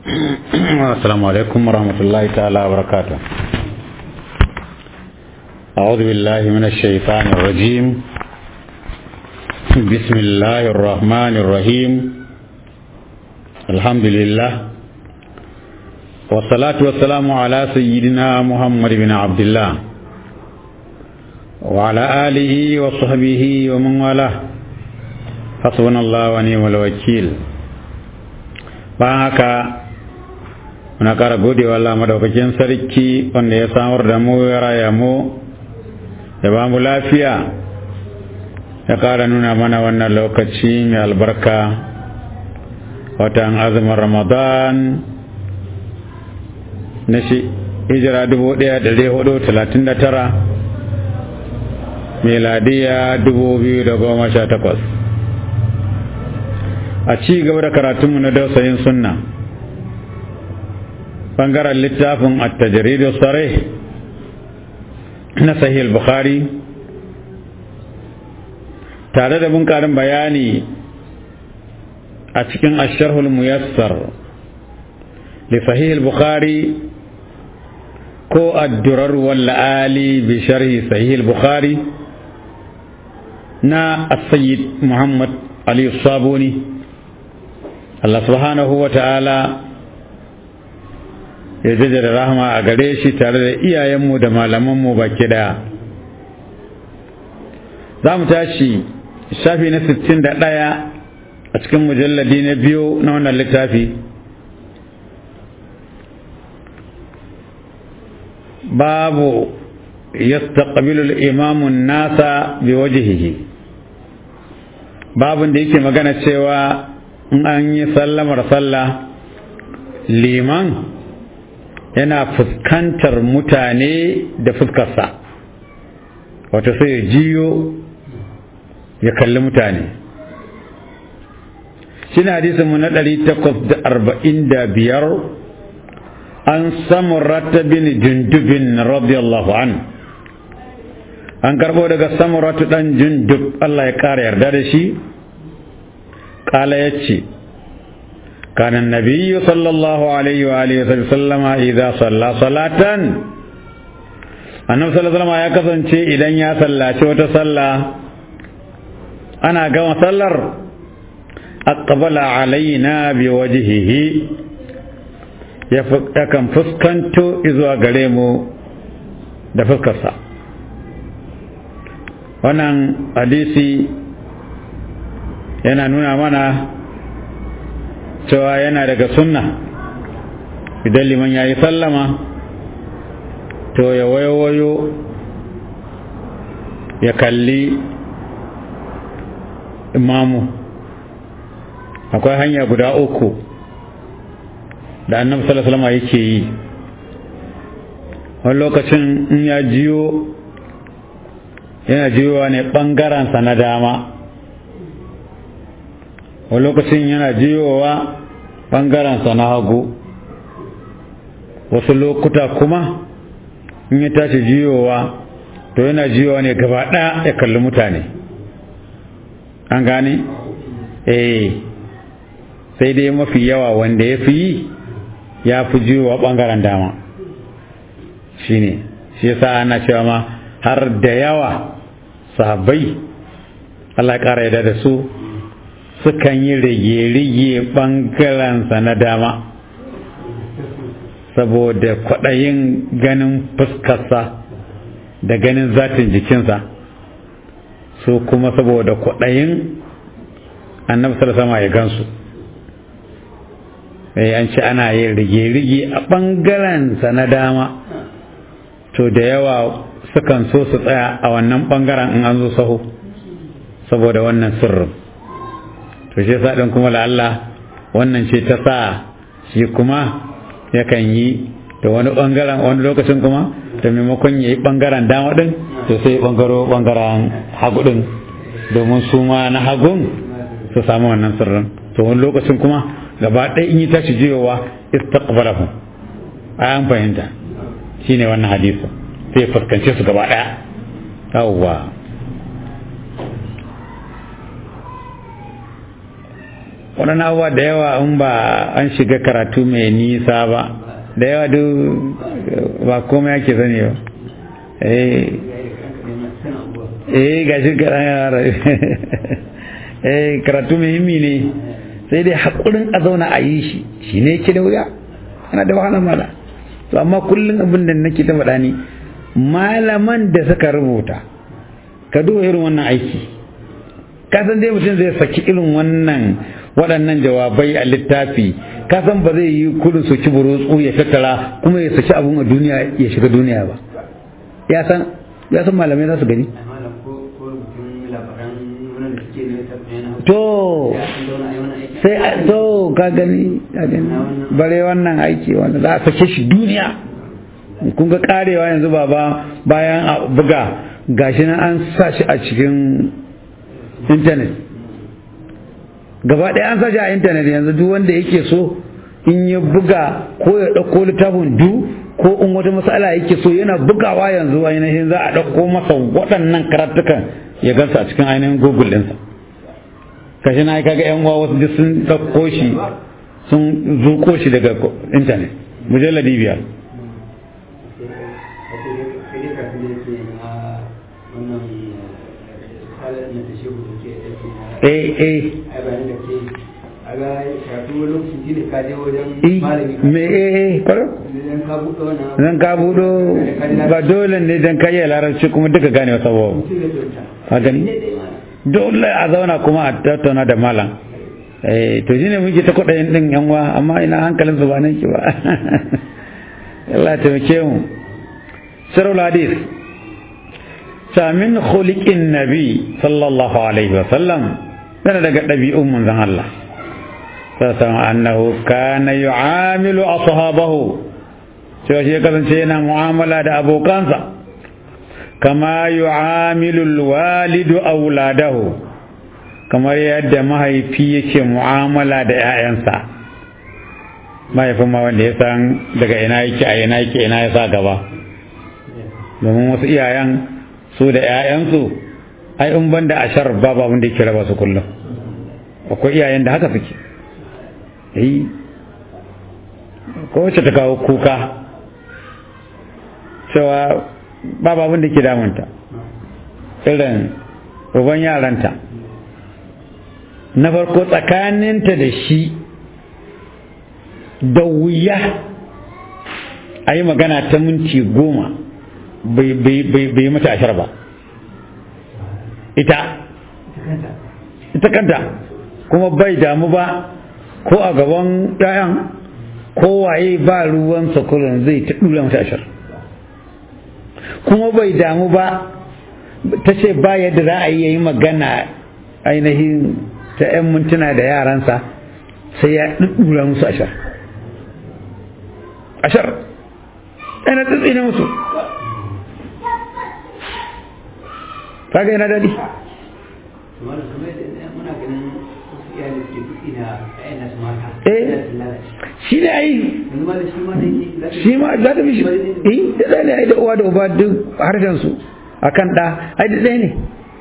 السلام عليكم ورحمة الله تعالى وبركاته أعوذ بالله من الشيطان الرجيم بسم الله الرحمن الرحيم الحمد لله والصلاة والسلام على سيدنا محمد بن عبد الله وعلى آله وصحبه ومن والاه حسبنا الله ونعم الوكيل bayan haka muna ƙara gode wa Allah madaukakin sarki wanda ya samar da mu ya raya mu ya ba mu lafiya ya ƙara nuna mana wannan lokaci mai albarka watan azumin ramadan na shi hijira dubu ɗaya da hudu talatin da tara meladiya dubu biyu da goma sha takwas a ci gaba da karatunmu na dausayin sunna bangaren littafin at-tajridu sarih na sahih bukhari tare da bunkarin bayani a cikin asharhul muyassar li sahih bukhari ko ad-durar wal ali bi sharhi sahih bukhari na as-sayyid muhammad ali sabuni Allah subhanahu wa ta'ala ya da rahama a gare shi tare da iyayenmu da malamanmu baki daya za mu tashi shafi na 61 a cikin mujalladi na biyu na wannan littafi babu yastaqbilu al-imamu nasa bi wajhihi babun da yake magana cewa in an yi sallamar sallah liman yana fuskantar mutane da fuskarsa wata sai ya jiyo ya kalli mutane shi na hadisinmu na ɗari takwas da arba'in da biyar an samu bin jundubin radiyallahu an an karɓo daga samuratu ɗan jundub Allah ya ƙara yarda da shi قال يتشي كان النبي صلى الله عليه وآله وسلم إذا صلى صلاة annabi sallallahu alaihi wasallam ya kasance idan ya sallaci wata sallah ana gama sallar aqbala alaina bi wajhihi ya kan fuskanto zuwa gare mu da fuskarsa wannan hadisi yana nuna mana cewa yana daga sunna idan liman ya yi sallama to ya wayo ya kalli imamu akwai hanya guda uku da annabi sallallahu alaihi yake yi wani lokacin in ya jiyo yana jiyowa ne ɓangarensa na dama wani lokacin yana jiyowa ɓangarensa na hagu wasu lokuta kuma in ya tashi jiyowa to yana jiyowa ne gaba ɗaya ya kalli mutane an gane? eh sai dai mafi yawa wanda ya fi yi ya fi jiyowa ɓangaren dama shi ne shi yasa ana cewa ma har da yawa sahabbai Allah ya ƙara yada da su sukan yi rige-rige ɓangarensa na dama saboda kwaɗayin ganin fuskarsa da ganin zatin jikinsa su kuma saboda kwaɗayin annabi sama ya gansu sai an ce ana yin rige-rige a ɓangarensa na dama to da yawa sukan so su tsaya a wannan ɓangaren in an zo saho saboda wannan sirrin to shi yasa din kuma Allah wannan ce ta sa shi kuma yakan yi da wani bangaren wani lokacin kuma da maimakon ya yi bangaren dama din to sai ya bangaro bangaren hagu din domin su ma na hagun su samu wannan sirrin to wani lokacin kuma gaba ɗaya in yi tashi jiyowa istaqbalahu an fahimta shine wannan hadisi sai ya fuskance su gaba ɗaya yawwa waɗannan abubuwa da yawa in ba an shiga karatu mai nisa ba da yawa duk ba komai ake sani ba eh ga shi yara eh karatu muhimmi ne sai dai haƙurin a zauna a yi shi shi ne ke da wuya ana da wahala mala to amma kullum abin da nake ta faɗa ni malaman da suka rubuta ka duba irin wannan aiki ka san dai mutum zai saki irin wannan waɗannan jawabai a littafi ka san ba zai yi kudin su ci burutsu ya tattara kuma ya saki abun a duniya ya shiga duniya ba ya san ya san malamai za su gani to sai to ka gani ka gani bare wannan aiki wanda za a sake shi duniya kun ga karewa yanzu baba bayan a buga gashi nan an sa shi a cikin intanet gaba ɗaya an sa shi a intanet yanzu duk wanda yake so in ya buga ko ya ɗauko littafin du ko in wata matsala yake so yana bugawa yanzu ainihin za a ɗauko masa waɗannan karatukan ya gansa a cikin ainihin google ɗinsa kashi na kaga yan uwa wasu duk sun ɗauko shi sun zuko shi daga intanet mujalladi biyar eh eh me eh kwaro zan ka budo ba dole ne dan kai larabci kuma duka gane wasa ba a gani dole a zauna kuma a tattauna da malam eh to shine muke ta kudayen din yan wa amma ina hankalin su ba nan ki ba Allah ya taimake mu sirrul hadith min khuliqin nabi sallallahu alaihi wa sallam yana daga ɗabi'un manzon Allah sassan annahu kana yu'amilu ashabahu cewa shi ya kasance yana mu'amala da abokansa kama yu'amilu alwalidu auladahu kamar yadda mahaifi yake mu'amala da 'ya'yansa mahaifin ma wanda ya san daga ina yake a ina yake ina ya sa gaba domin wasu iyayen su da 'ya'yansu ai in banda ashar babu abin da yake raba su kullum akwai iyayen da haka suke yi ko wacce ta kawo kuka cewa babu abin da ke damunta irin uban yaranta na farko tsakaninta da shi da wuya a yi magana ta minti goma bai yi mata ashar ba ita ita kanta kuma bai damu ba ko a gaban ɗayan ko waye ba ruwan sakurin zai ta ɗura mata ashar kuma bai damu ba ta ce ba yadda za a yi magana ainihin ta 'yan mintuna da yaransa sai ya ɗuɗɗura musu ashar ashar ɗana tsitsine musu kaga yana daɗi shi ne ai shi ma za ta fi shi eh da ɗaya ne ai da uwa da uba duk harshen su a kan ɗa ai da ɗaya ne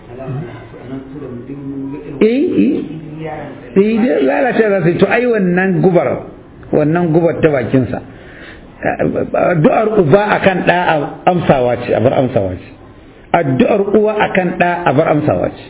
eh eh da lalace za su yi to ai wannan gubar wannan gubar ta bakinsa addu'ar uba akan ɗa amsawa ce a bar amsawa ce addu'ar uwa akan ɗa a bar amsawa ce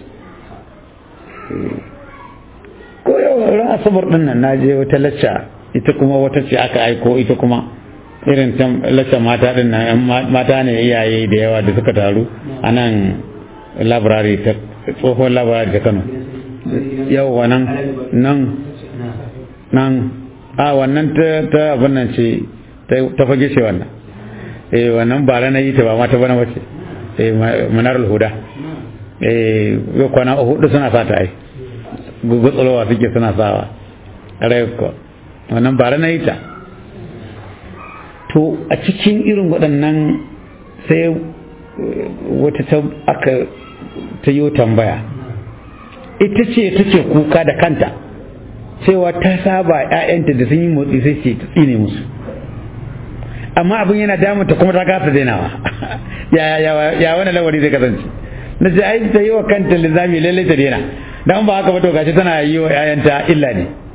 ko yau ran asabar ɗin nan na je wata lacca ita kuma wata ce aka aiko ita kuma irin can lacca mata ɗin nan mata ne iyaye da yawa da suka taru a nan labarari ta tsohon labarari ta kano yau wannan nan nan a wannan ta abin nan ce ta fage ce wannan eh wannan ba na yi ta ba mata bana wace eh manarul huda eh yau kwana hudu suna sata ai gugutsalowa suke suna sawa ko wannan ba na yi ta to a cikin irin waɗannan sai wata ta aka ta yi tambaya ita ce take kuka da kanta cewa ta saba ‘ya'yanta da sun yi motsi sai ce ta tsine musu amma abin yana damunta kuma ta kasa dainawa ya wani lawari zai kasance na ce ai ta yi wa kanta lizami lallai ta daina dan ba haka ba to gashi tana yi wa ‘ya'yanta illa ne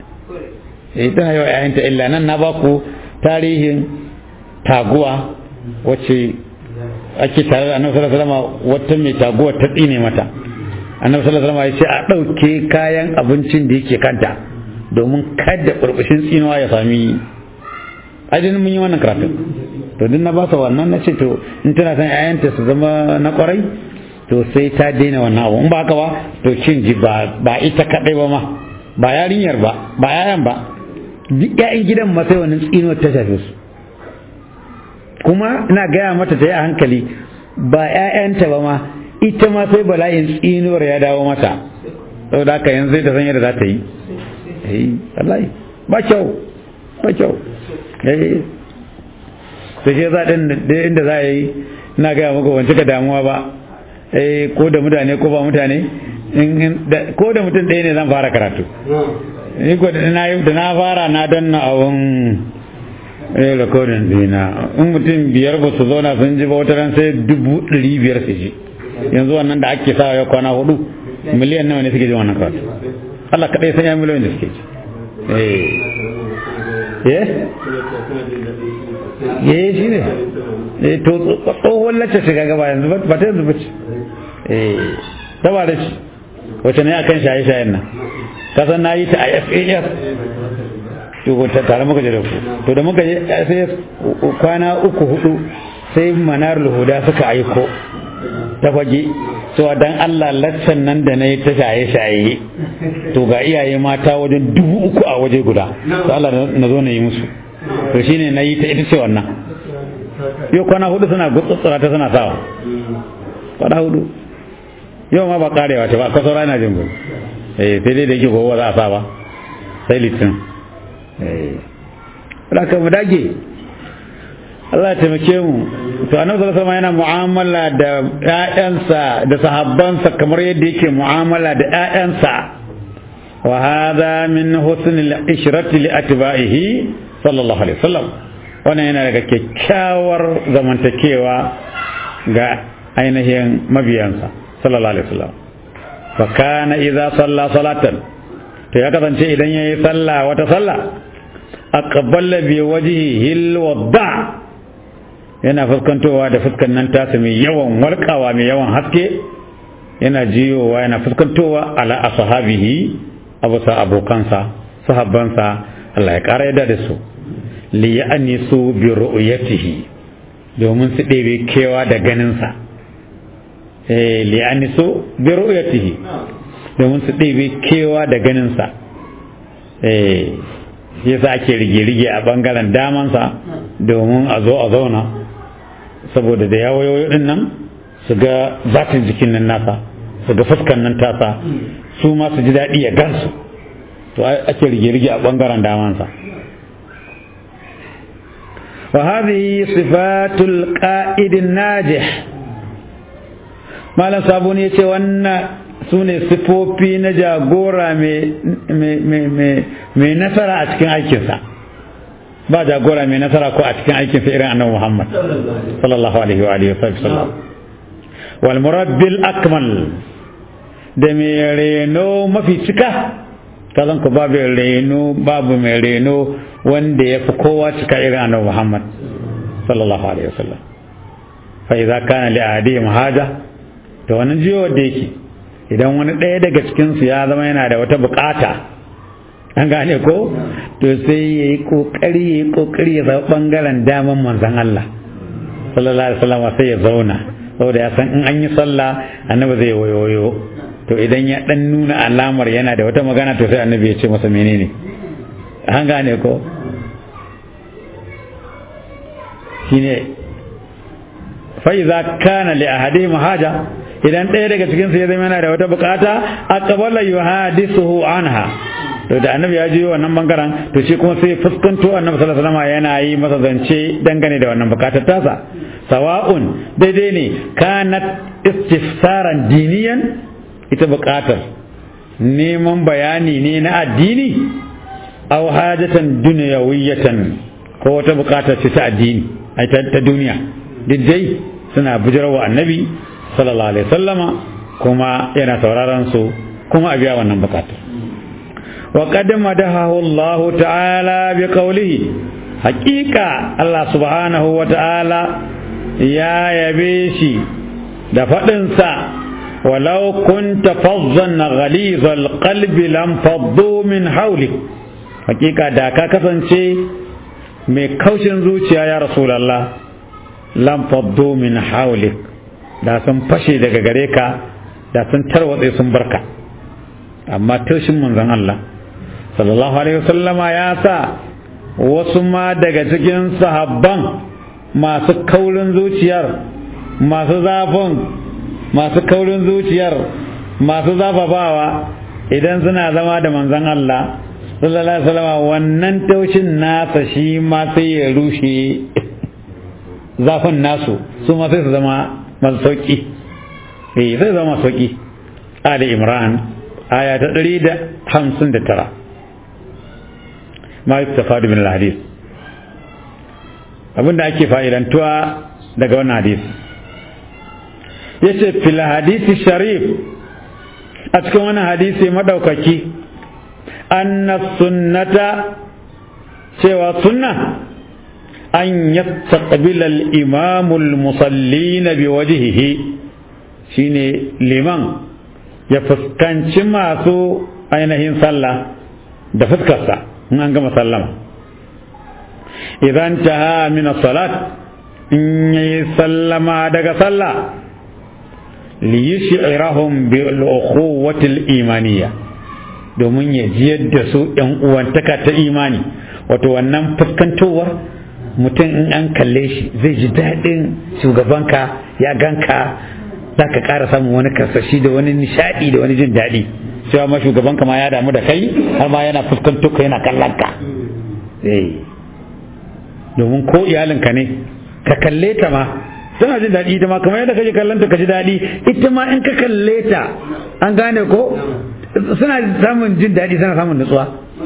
eh tana yawa ƴaƴanta illa nan na baku tarihin taguwa wacce ake tare da annabi sallallahu alaihi wasallam wata mai taguwa ta tsine mata annabi sallallahu alaihi wasallam ya ce a ɗauke kayan abincin da yake kanta domin kada burbushin tsinuwa ya sami ajin mun yi wannan karatu to duk na ba su wannan na ce to in tana son ƴaƴanta su zama na kwarai to sai ta daina wannan abu in ba haka ba to kin ji ba ba ita kadai ba ma ba yarinyar ba ba yayan ba duk ƴaƴan gidan ma sai wannan tsinuwar ta shafe su kuma ina gaya mata ta yi a hankali ba ƴaƴanta ba ma ita ma sai bala'in tsinuwar ya dawo mata saboda haka yanzu zai ta san yadda za ta yi eh wallahi ba kyau ba kyau eh sai shi za din inda za a yi ina gaya maka ban cika damuwa ba eh ko da mutane ko ba mutane ko da mutum ɗaya ne zan fara karatu ni ko da na fara na danna abun eh recording dina in mutum biyar ba su zauna sun ji ba wata ran sai dubu ɗari biyar su ji yanzu wannan da ake sa ya kwana hudu miliyan nawa ne suke ji wannan karatu Allah kaɗai san ya miliyan da suke ji eh eh shi ne eh to tsohon lacce shiga gaba yanzu ba ta yanzu bace eh taba da shi wacce ne akan shaye-shayen nan kasan na yi ta a FAS to ko tare muka je da ku to da muka je FAS kwana uku hudu sai manar huda suka aiko ta fage cewa dan Allah laccan nan da na yi ta shaye-shaye to ga iyaye mata wajen dubu uku a waje guda to Allah na zo na yi musu to shine na yi ta ita ce wannan yau kwana hudu suna gutsutsura ta suna sawa kwana hudu yau ma ba karewa ce ba kaso rana jin gudu eh sai dai da yake gobe za a sa ba sai litin eh ka mu dage Allah ya taimake mu to annabi sallallahu alaihi yana mu'amala da ƴaƴansa da sahabbansa kamar yadda yake mu'amala da ƴaƴansa wa hadha min husnil ishrati li atba'ihi sallallahu alaihi wasallam wannan yana daga kyakkyawar zamantakewa ga ainihin mabiyansa sallallahu alaihi wasallam fa kana idza salla salatan to ya kasance idan yayi sallah wata sallah aqbala bi wajhihi alwadda yana fuskantowa da fuskan nan tasa mai yawan walƙawa mai yawan haske yana jiyowa yana fuskantowa ala ashabihi abusa abokansa sahabbansa Allah ya ƙara yadda da su li ya'nisu bi ru'yatihi domin su ɗebe kewa da ganinsa eh li ya'nisu bi ru'yatihi domin su ɗebe kewa da ganinsa eh yasa ake rige-rige a bangaren damansa domin a zo a zauna saboda da yawayoyi din nan su ga zatin jikin nan nasa su ga fuskan nan tasa su ma su ji daɗi ya gansu to ake rige-rige a ɓangaren damansa wa hadhihi sifatul qa'idin najih malam sabuni yace wannan su ne sifofi na jagora mai nasara a cikin aikinsa ba jagora mai nasara ko a cikin aikinsa irin annabi Muhammad sallallahu alaihi wa alihi wasallam wal murabbil akmal da mai reno mafi cika kazan ku babu reno babu mai reno wanda ya fi kowa cika irin annabi Muhammad sallallahu alaihi wasallam fa idza kana li ahadihim haja to wannan jiyo da yake idan wani ɗaya daga cikinsu ya zama yana da wata bukata an gane ko to sai ya yi ƙoƙari ya yi ƙoƙari ya zama ɓangaren daman manzan Allah sallallahu alaihi wasallam sai ya zauna saboda ya san in an yi sallah annabi zai wayoyo to idan ya dan nuna alamar yana da wata magana to sai annabi ya ce masa menene an gane ko shine fa iza kana li ahadihim haja idan ɗaya daga cikin su ya zama yana da wata bukata aqbala yuhadithuhu anha to da annabi ya je wannan bangaren to shi kuma sai fuskanto annabi sallallahu alaihi wasallam yana yi masa zance dangane da wannan bukatar tasa sawa'un daidai ne kanat istifsaran diniyan ita bukatar neman bayani ne na addini aw hajatan dunyawiyatan ko wata bukatar ce ta addini ai ta duniya duk dai suna bujirwa annabi sallallahu alaihi sallama kuma yana sauraron su kuma a biya wannan bukatar وقد مدحه الله تعالى بقوله حقيقة الله سبحانه وتعالى يا يبيشي دفدنسا ولو كنت فظا غليظ القلب لم فضوا من حولك حقيقة داكا كسنشي mai kaushin zuciya ya rasulallah lam faddu min haulik da sun fashe daga gare ka da sun tarwatse sun barka amma taushin manzon Allah sallallahu alaihi wasallama ya sa wasu ma daga cikin sahabban masu kaurin zuciyar masu zafin masu kaurin zuciyar masu zafafawa idan suna zama da manzon Allah sallallahu alaihi wasallama wannan taushin nasa shi ma sai ya rushe zafin nasu su ma sai su zama masu sauki eh sai zama sauki Ali Imran aya ta ɗari da hamsin da tara ma yustafadu min al-hadith abinda ake fa'idantuwa daga wannan hadith yace fil hadisi sharif a cikin wannan hadisi madaukaki anna sunnata cewa sunna an yastaqbila al-imam al-musallin biwajhihi shine liman ya fuskanci masu ainihin sallah da fuskarsa in an gama sallama idan taha min salat in yi sallama daga sallah liyushirahum bil ukhuwati al imaniyya domin ya jiyar da su yan uwantaka ta imani wato wannan fuskantowar mutum in an kalle shi zai ji daɗin shugabanka ya ganka za ka ƙara samun wani karsashi da wani nishaɗi da wani jin daɗi cewa ma shugabanka ma ya damu da kai har ma yana fuskanto ka yana kallon ka domin ko iyalinka ne ka kalle ta ma tana jin daɗi ita ma kamar yadda kake kallon ta ka ji daɗi ita ma in ka kalle ta an gane ko suna samun jin daɗi suna samun nutsuwa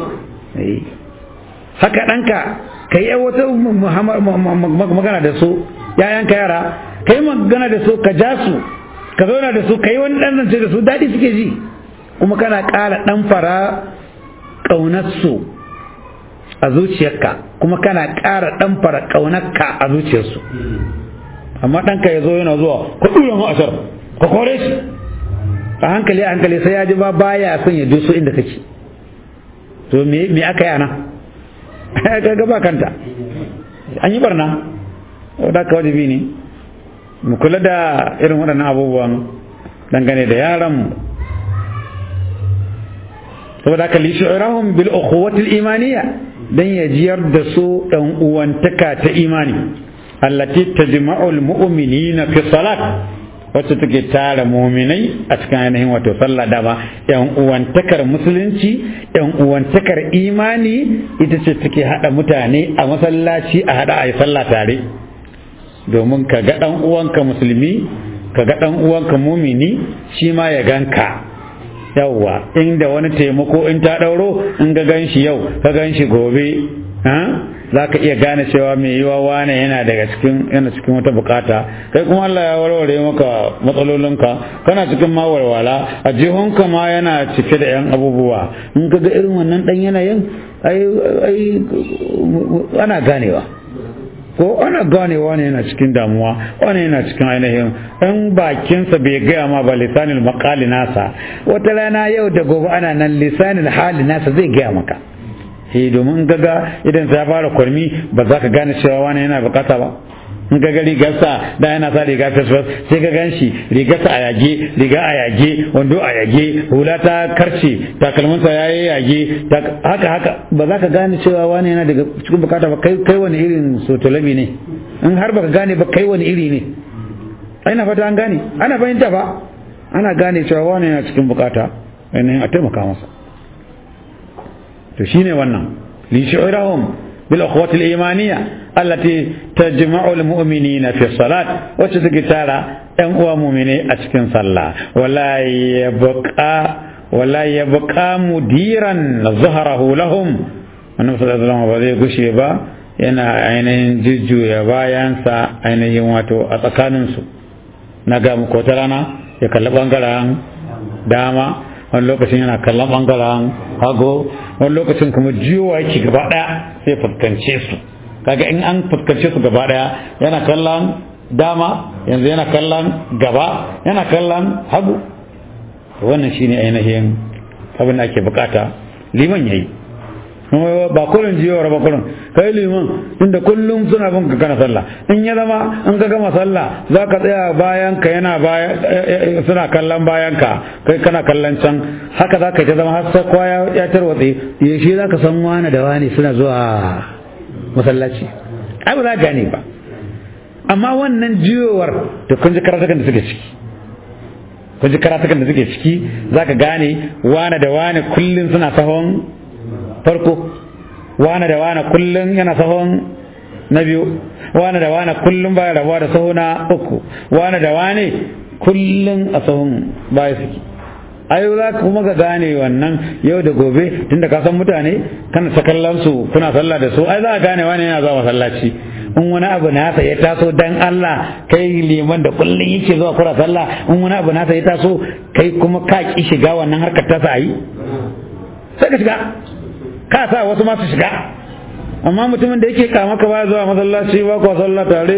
haka ɗanka ka yi wata magana da su yayanka yara ka yi magana da su ka ja su ka zauna da su ka yi wani ɗan zance da su daɗi suke ji kuma kana ƙara ɗan fara ƙaunarsu a zuciyarka kuma kana ƙara ɗan fara ƙaunarka a zuciyarsu amma ɗanka ya zo yana zuwa ka ɗura mu asar ka kore shi a hankali a hankali sai ya ji ba baya son ya doso inda kake to me aka yi ana ka ba kanta an yi barna da ka wajibi ne mu kula da irin waɗannan abubuwan dangane da yaranmu saboda haka lishu'irahum bil ukhuwati al imaniya dan ya jiyar da su dan uwantaka ta imani allati tajma'u al mu'minina fi salat wacce take tara muminai a cikin ainihin wato sallah dama yan uwantakar musulunci yan uwantakar imani ita ce take hada mutane a masallaci a hada a yi sallah tare domin ka ga dan uwanka musulmi ka ga dan uwanka mumini shi ma ya ganka yawwa inda wani taimako in ta ɗauro in ga gan shi yau ka gan shi gobe za ka iya gane cewa mai yiwa wane yana daga cikin yana cikin wata bukata kai kuma Allah ya warware maka matsalolinka kana cikin ma walwala a jihunka ma yana cike da yan abubuwa in ka ga irin wannan dan yanayin ai ai ana ganewa ko ana ganewa ne yana cikin damuwa wani yana cikin ainihin ɗan bakinsa bai gaya ma ba lisanil makali nasa wata rana yau da gobe ana nan lisanil hali nasa zai gaya maka eh domin gaga idan ya fara kwarmi ba za ka gane cewa wani yana bukata ba in ga rigarsa da yana sa riga fesfes sai ka gan shi rigarsa a yage riga a yage wando a yage hula ta karce takalminsa ya yi yage haka haka ba za ka gane cewa wani yana daga cikin bukata ba kai wani irin sotolami ne in har baka gane ba kai wani iri ne aina fata an gane ana fahimta ba ana gane cewa wani yana cikin bukata ainihin a taimaka masa to shine wannan li shi'irahum bil akhwati al imaniyya allati tajma'u al mu'minina fi salat wacce take tara ɗan uwa mu'mini a cikin sallah wala yabqa wala yabqa mudiran zahrahu lahum annabi sallallahu alaihi wasallam ba zai gushe ba yana ainihin jujjuya bayansa ainihin wato a tsakaninsu na ga muku wata rana ya kalli bangaren dama wani lokacin yana kallon bangaren hago wani lokacin kuma jiyowa yake gaba daya sai fuskance su kaga in an fuskance su gaba daya yana kallon dama yanzu yana kallon gaba yana kallon hagu wannan shine ainihin abin da ake bukata liman yayi ba kullum jiyawar ba kullum kai liman inda kullum suna bin ka kana sallah in ya zama in ka gama sallah za ka tsaya bayan ka yana baya suna kallon bayan ka kai kana kallon can haka za ka ta zama har sai kowa ya tarwatse yaushe za ka san wani da wani suna zuwa masallaci ai ba za ka gane ba amma wannan jiyowar da kun ji karatukan da suke ciki kun ji karatukan da suke ciki za ka gane wani da wani kullum suna sahon farko wane da wane kullum yana sahon na biyu wane da wane kullum baya rabuwa da saho na uku wane da wane kullum a sahun baya suke ayo za ka kuma ga gane wannan yau da gobe tunda ka san mutane kana ta kallon su kuna sallah da su ai za ka gane wane yana zuwa masallaci in wani abu nasa ya taso dan Allah kai liman da kullum yake zuwa kura sallah in wani abu nasa ya taso kai kuma ka ki shiga wannan harkar ta sa yi sai ka shiga ka sa wasu masu shiga amma mutumin da yake kama ka ba zuwa masallaci ba ku sallah tare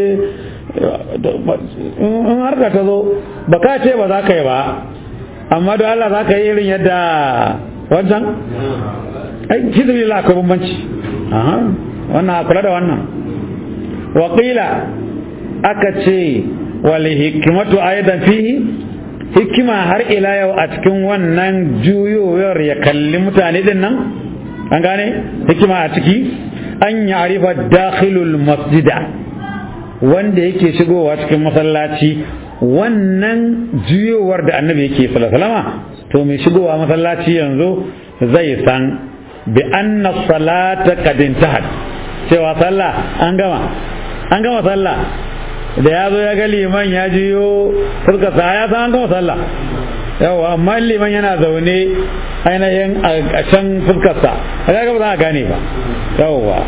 in har ka zo ba ka ce ba za ka yi ba amma don Allah za ka yi irin yadda wancan ai hizbi la akwai bambanci wannan kula da wannan waƙila aka ce wal hikimatu aidan fihi hikima har ila yau a cikin wannan juyowar ya kalli mutane din nan an gane hikima a ciki an ya arifa dakhilul masjida wanda yake shigowa cikin masallaci wannan juyowar da annabi yake salama to mai shigowa masallaci yanzu zai san bi anna salata qad intahat cewa sallah an gama an gama sallah da ya zo ya ga liman ya jiyo fuskarsa ya san an gama sallah yawa amma liman yana zaune ainihin a can fuskarsa a ga ba za a gane ba yawa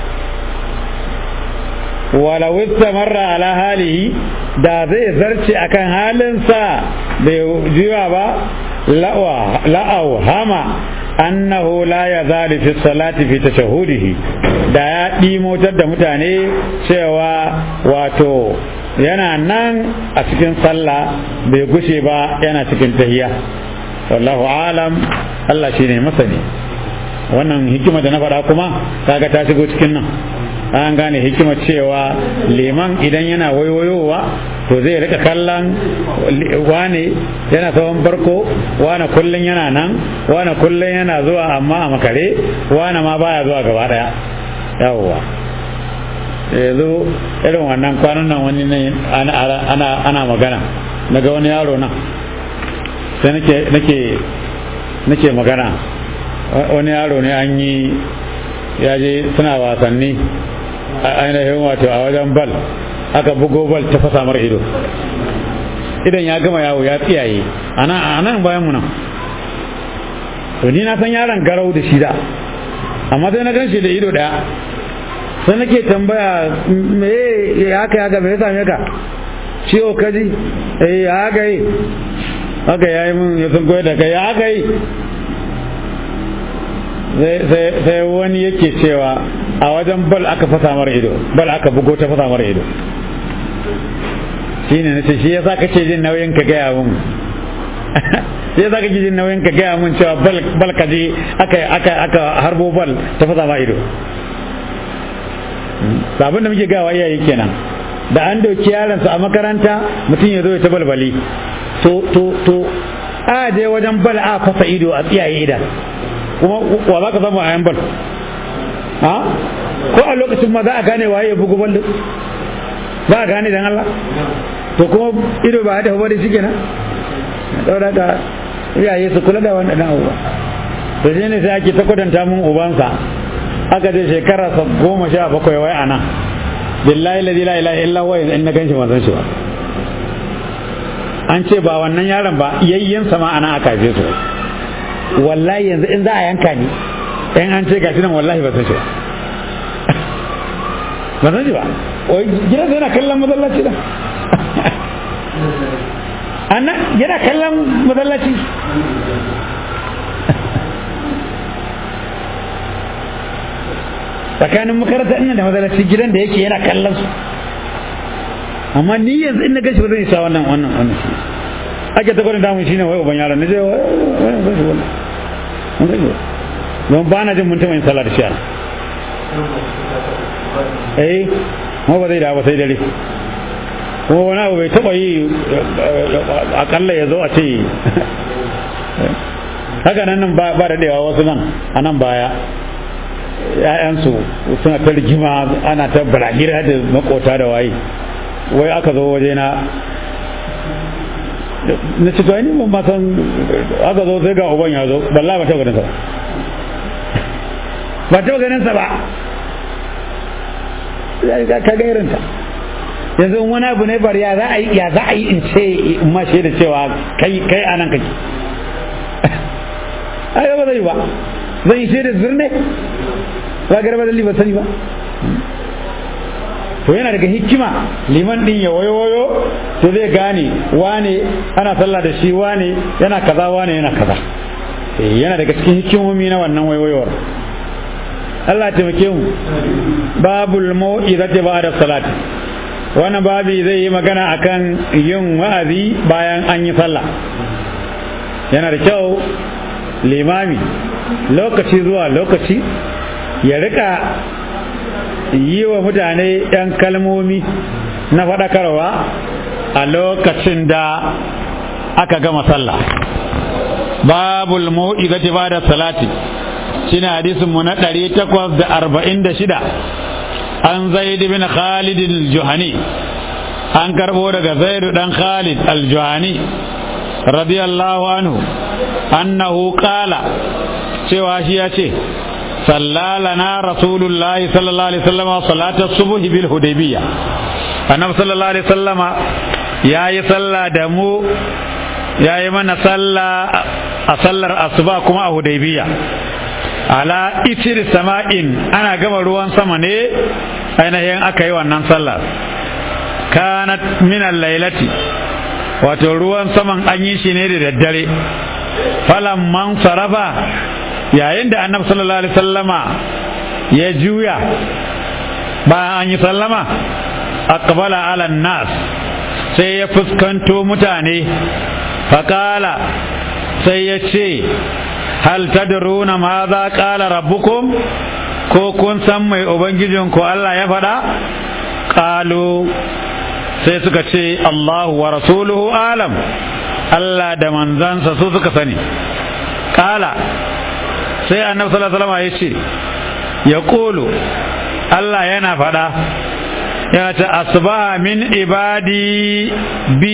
wala wista marra ala halihi da zai zarce akan halinsa bai jiwa ba la'au hama annahu la ya zali fi salati fi tashahudihi da ya ɗimotar da mutane cewa wato yana nan a cikin sallah bai gushe ba yana cikin tahiya wallahu alam Allah shine masani wannan hikima da na faɗa kuma kaga ta shigo cikin nan an gane hikima cewa liman idan yana waiwayowa to zai rika kallon wane yana tsawon farko wane kullum yana nan wane kullum yana zuwa amma a makare wane ma baya zuwa gaba daya yawwa yanzu irin wannan kwanan nan wani ne ana magana daga wani yaro nan sai nake nake magana wani yaro ne an yi ya je suna wasanni a ainihin wato a wajen bal aka bugo bal ta fasa mar ido idan ya gama yawo ya tsiyaye a nan bayan mu nan to ni na san yaron garau da shida amma sai na gan shi da ido daya sai nake tambaya me ya haka ya ga me ya same ka ciwo kaji eh ya haka yi haka ya yi mun ya sun koyar da kai ya haka yi sai wani yake cewa a wajen bal aka fasa mara ido bal aka bugo ta fasa mara ido shine nace shi yasa kake jin nauyin ka gaya mun shi yasa kake jin nauyin ka gaya mun cewa bal bal ka je aka aka aka harbo bal ta fasa ma ido abin da muke gawa iyaye kenan da an doki yaron su a makaranta mutum ya zo ya ta balbali to to to a je wajen bal a fasa ido a tsiyaye idan kuma wa za ka samu a yan bal ha ko a lokacin ma za a gane waye ya bugu bal ba a gane dan Allah to kuma ido ba da bari shi kenan daura ka iyaye su kula da wannan abubuwa to shi ne sai ake ta kwadanta mun ubansa aka je shekara goma sha bakwai wai ana billahi la ilaha illa huwa in na ganshi ban san shi ba an ce ba wannan yaron ba yayyen sama ana aka je su wallahi yanzu in za a yanka ni in an ce gashi nan wallahi ba san shi ba ba san shi ba wai gidan yana kallon masallaci da anna yana kallon masallaci tsakanin makaranta ina da masallaci gidan da yake yana kallon su amma ni yanzu in na gashi ba zan isa wannan wannan wannan shi ake ta gwanin damun shine wai uban yaron na je wai wai wai wai don ba na jin mun taɓa yin sallah da shi a eh ma ba zai da ba sai dare kuma wani abu bai taɓa yi akalla ya zo a ce haka nan nan ba da daewa wasu nan a nan baya ‘ya'yansu suna ta rigima ana ta balagira da makota da waye wai aka zo waje na na ci ni ban ma san aka zo sai ga uban ya zo balla ba taɓa ganin sa ba taɓa ganin sa ba ka ga irinta yanzu wani abu ne bari ya za a yi ya za a yi in ce in ma da cewa kai kai anan kake ai ba zai ba zai yi da zurne ba garba da ba sani ba to yana daga hikima liman din ya wayo wayo to zai gane wane ana sallah da shi wane yana kaza wane yana kaza yana daga cikin hikimomi na wannan waiwayowar Allah taimake mu babul mau'izati ba'da salati wannan babi zai yi magana akan yin wa'azi bayan an yi sallah yana da kyau limami lokaci zuwa lokaci ya rika yi wa mutane 'yan kalmomi na faɗakarwa a lokacin da aka gama sallah babul mau'izati ba'da salati shine hadisin mu na 846 an zaid bin khalid al-juhani an karbo daga zaid dan khalid al-juhani radiyallahu anhu annahu qala cewa shi ya ce sallalana rasulullahi sallallahu alaihi wasallam salata subh bil hudaybiyah annabi sallallahu alaihi wasallama yayi sallah da mu yayi mana sallah a sallar asuba kuma a hudaybiyah ala itir sama'in ana gama ruwan sama ne ainihin aka yi wannan sallar kanat minan lailati wato ruwan saman an yi shi ne da daddare falan man sarafa yayin da annabi sallallahu alaihi sallama ya juya bayan an yi sallama aqbala ala nas sai ya fuskanto mutane faƙala sai ya ce hal tadruna ma za qala rabbukum ko kun san mai ubangijinku Allah ya faɗa qalu sai suka ce Allahu wa rasuluhu alam Allah da manzansa su suka sani qala sai annabi sallallahu alaihi wasallam ya ce ya qulu Allah yana faɗa ya ta asbaha min ibadi bi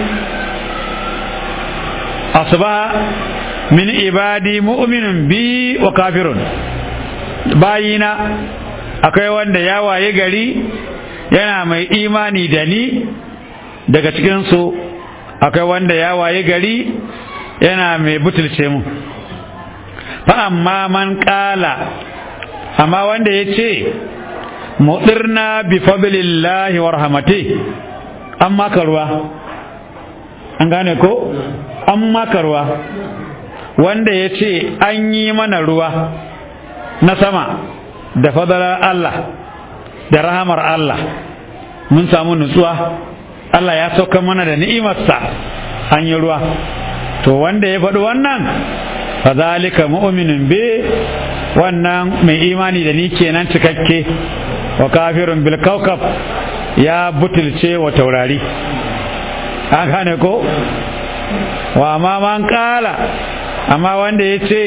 asbaha min ibadi mu'minun bi wa kafirun bayina akwai wanda ya waye gari yana mai imani da ni daga cikinsu akwai wanda ya waye gari yana mai butulce mu fa amma man kala amma wanda ya ce mudirna bi fadlillahi wa rahmati an maka ruwa an gane ko an maka ruwa wanda ya ce an yi mana ruwa na sama da fadalar Allah da rahamar Allah mun samu nutsuwa Allah ya sauka mana da ni'imarsa an yi ruwa to wanda ya faɗi wannan fazalika mu'minun bi wannan mai imani da ni kenan cikakke wa kafirun bil kawkab ya butulce wa taurari an gane ko wa ma man kala amma wanda ya ce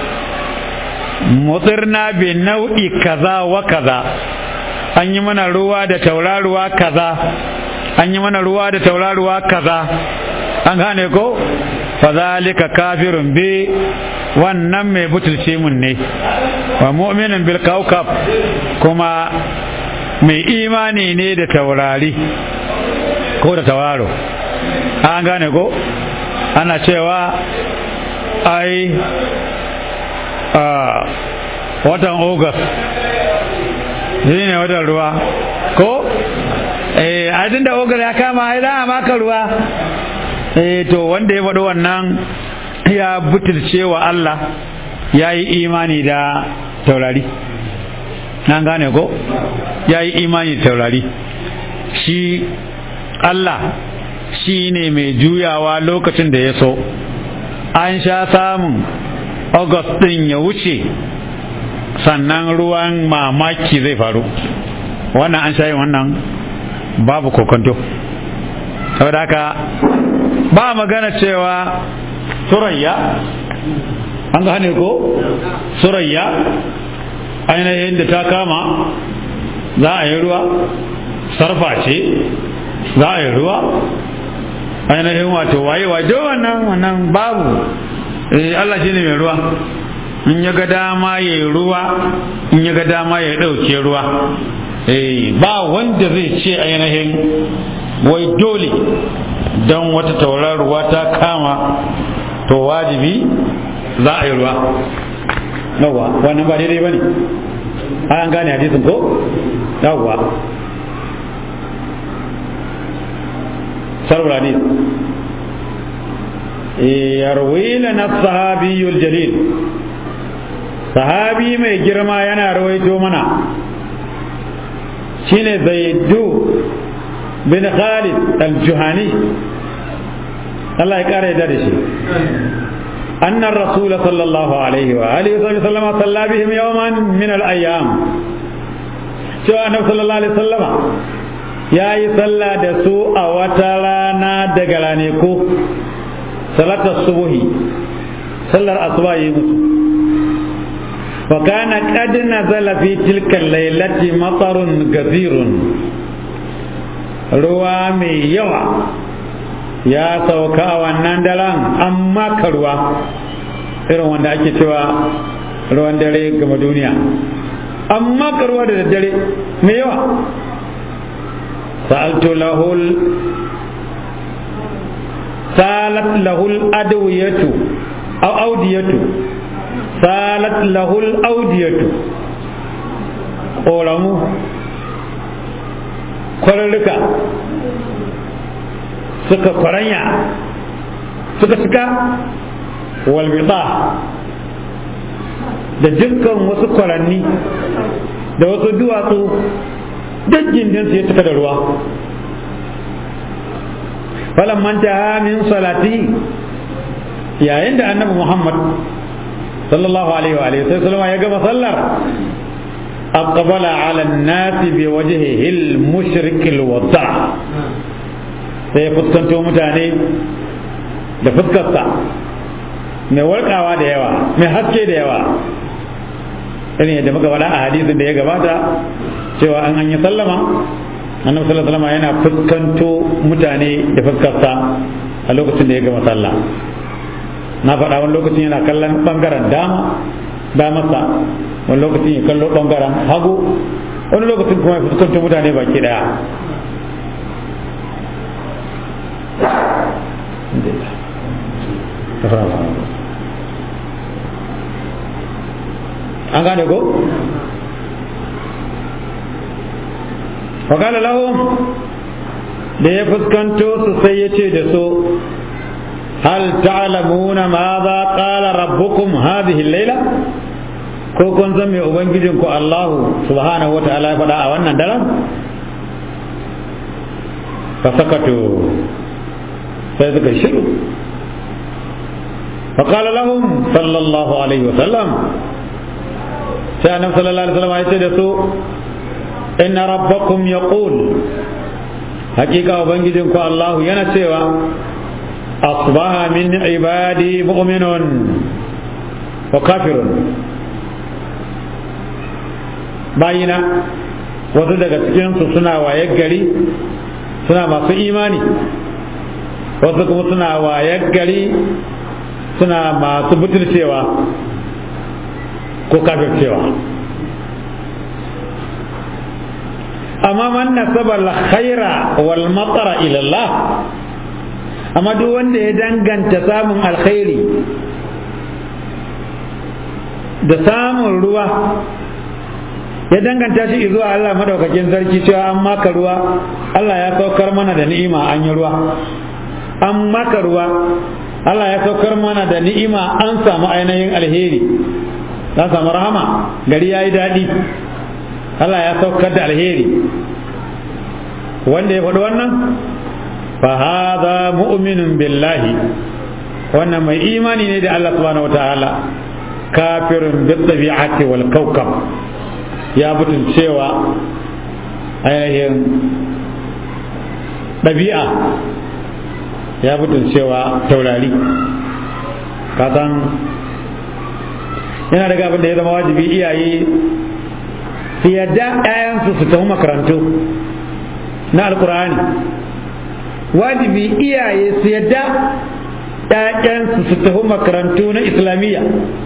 mutsirna bi nau'i kaza wa kaza an yi mana ruwa da tauraruwa kaza an yi mana ruwa da tauraruwa kaza an gane ko fazalika kafirun bi wannan mai butulce mun ne wa mu'minin bil kaukab kuma mai imani ne da taurari ko da tauraro an gane ko ana cewa ai a watan august shi ne watan ruwa ko eh a da ogar ya kama ai za a maka ruwa eh to wanda ya faɗi wannan ya butulce wa Allah ya yi imani da taurari an gane ko ya yi imani taurari shi Allah shi ne mai juyawa lokacin da ya so an sha samun august ɗin ya wuce sannan ruwan mamaki zai faru wannan an sha yin wannan babu kokonto saboda haka ba magana cewa surayya an gane ko surayya ainihin da ta kama za a yi ruwa sarfa ce za a yi ruwa ainihin wato waye waje wannan wannan babu Allah shi ne mai ruwa in ya ga dama ya yi ruwa in ya ga dama ya ɗauke ruwa ba wanda zai ce ainihin wai dole don wata tauraruwa ta kama to wajibi za a yi ruwa yawwa wannan ba daidai ba ne an gane hadisin ko yawwa sarwara ne yarwi lana sahabiyul jalil sahabi mai girma yana rawaito mana shine zaidu bin khalid al-juhani Allah ya kare da shi أن الرسول صلى الله عليه وآله وسلم صلى بهم يوما من الأيام شو النبي صلى الله عليه وسلم يا يصلى دسو أوتلانا دقلانيكو صلاة الصبح صلى الأصبح يمسو وكان قد نزل في تلك الليلة مطر كثير روامي يوى ya sauka a wannan daren an maka ruwa irin wanda ake cewa ruwan dare gama duniya an maka ruwa da daddare mai yawa sa'altu lahul salat lahul adwiyatu aw audiyatu salat lahul audiyatu ƙoramu kwararruka suka kwaranya suka cika walbita da dukkan wasu kwaranni da wasu duwatsu duk gindinsu ya cika da ruwa falan manta min salati yayin da annabi muhammad sallallahu alaihi wa alihi sai ya gama sallar aqbala ala an-nasi bi wajhihi al-mushrik al-wada' sai ya fuskanto mutane da fuskarsa mai warkawa da yawa mai haske da yawa irin yadda muka faɗa a hadisin da ya gabata cewa an an yi sallama annabi sallallahu alaihi wasallam yana fuskanto mutane da fuskarsa a lokacin da ya gama sallah na faɗa wani lokacin yana kallon bangaren dama damarsa wani lokacin ya kallo bangaren hagu wani lokacin kuma ya fuskanto mutane baki daya an gane ko? wakala lahum da ya fuskanto su sai ya ce da su hal ta'lamuna ma za qala rabbukum hadhihi al-laila ko kun san me ubangijin ku Allahu subhanahu wata'ala ya faɗa a wannan daren fa sakatu sai suka shiru فقال لهم صلى الله عليه وسلم sai annabi sallallahu alaihi wasallam ya ce da su inna rabbakum yaqul hakika ubangijin ku Allah yana cewa asbaha min ibadi mu'minun wa kafirun bayina wasu daga cikin su suna waye gari suna masu imani wasu kuma suna waye gari suna masu butulcewa ko kafircewa amma man nasaba al-khaira wal matara ila Allah amma duk wanda ya danganta samun alkhairi da samun ruwa ya danganta shi zuwa Allah madaukakin sarki cewa an maka ruwa Allah ya saukar mana da ni'ima an yi ruwa an maka ruwa Allah ya saukar mana da ni'ima an samu ainihin alheri ta samu rahama gari ya yi daɗi Allah ya saukar da alheri wanda ya faɗi wannan fa hadha mu'minun billahi wannan mai imani ne da Allah subhanahu wataala kafirun bi tabi'ati wal kawkab ya butun cewa ainihin ɗabi'a ya butun cewa taurari kasan yana daga abin da ya zama wajibi iyaye su yadda 'ya'yansu su tafi makarantu na alkur'ani wajibi iyaye su yadda 'ya'yansu su tafi makarantu na islamiyya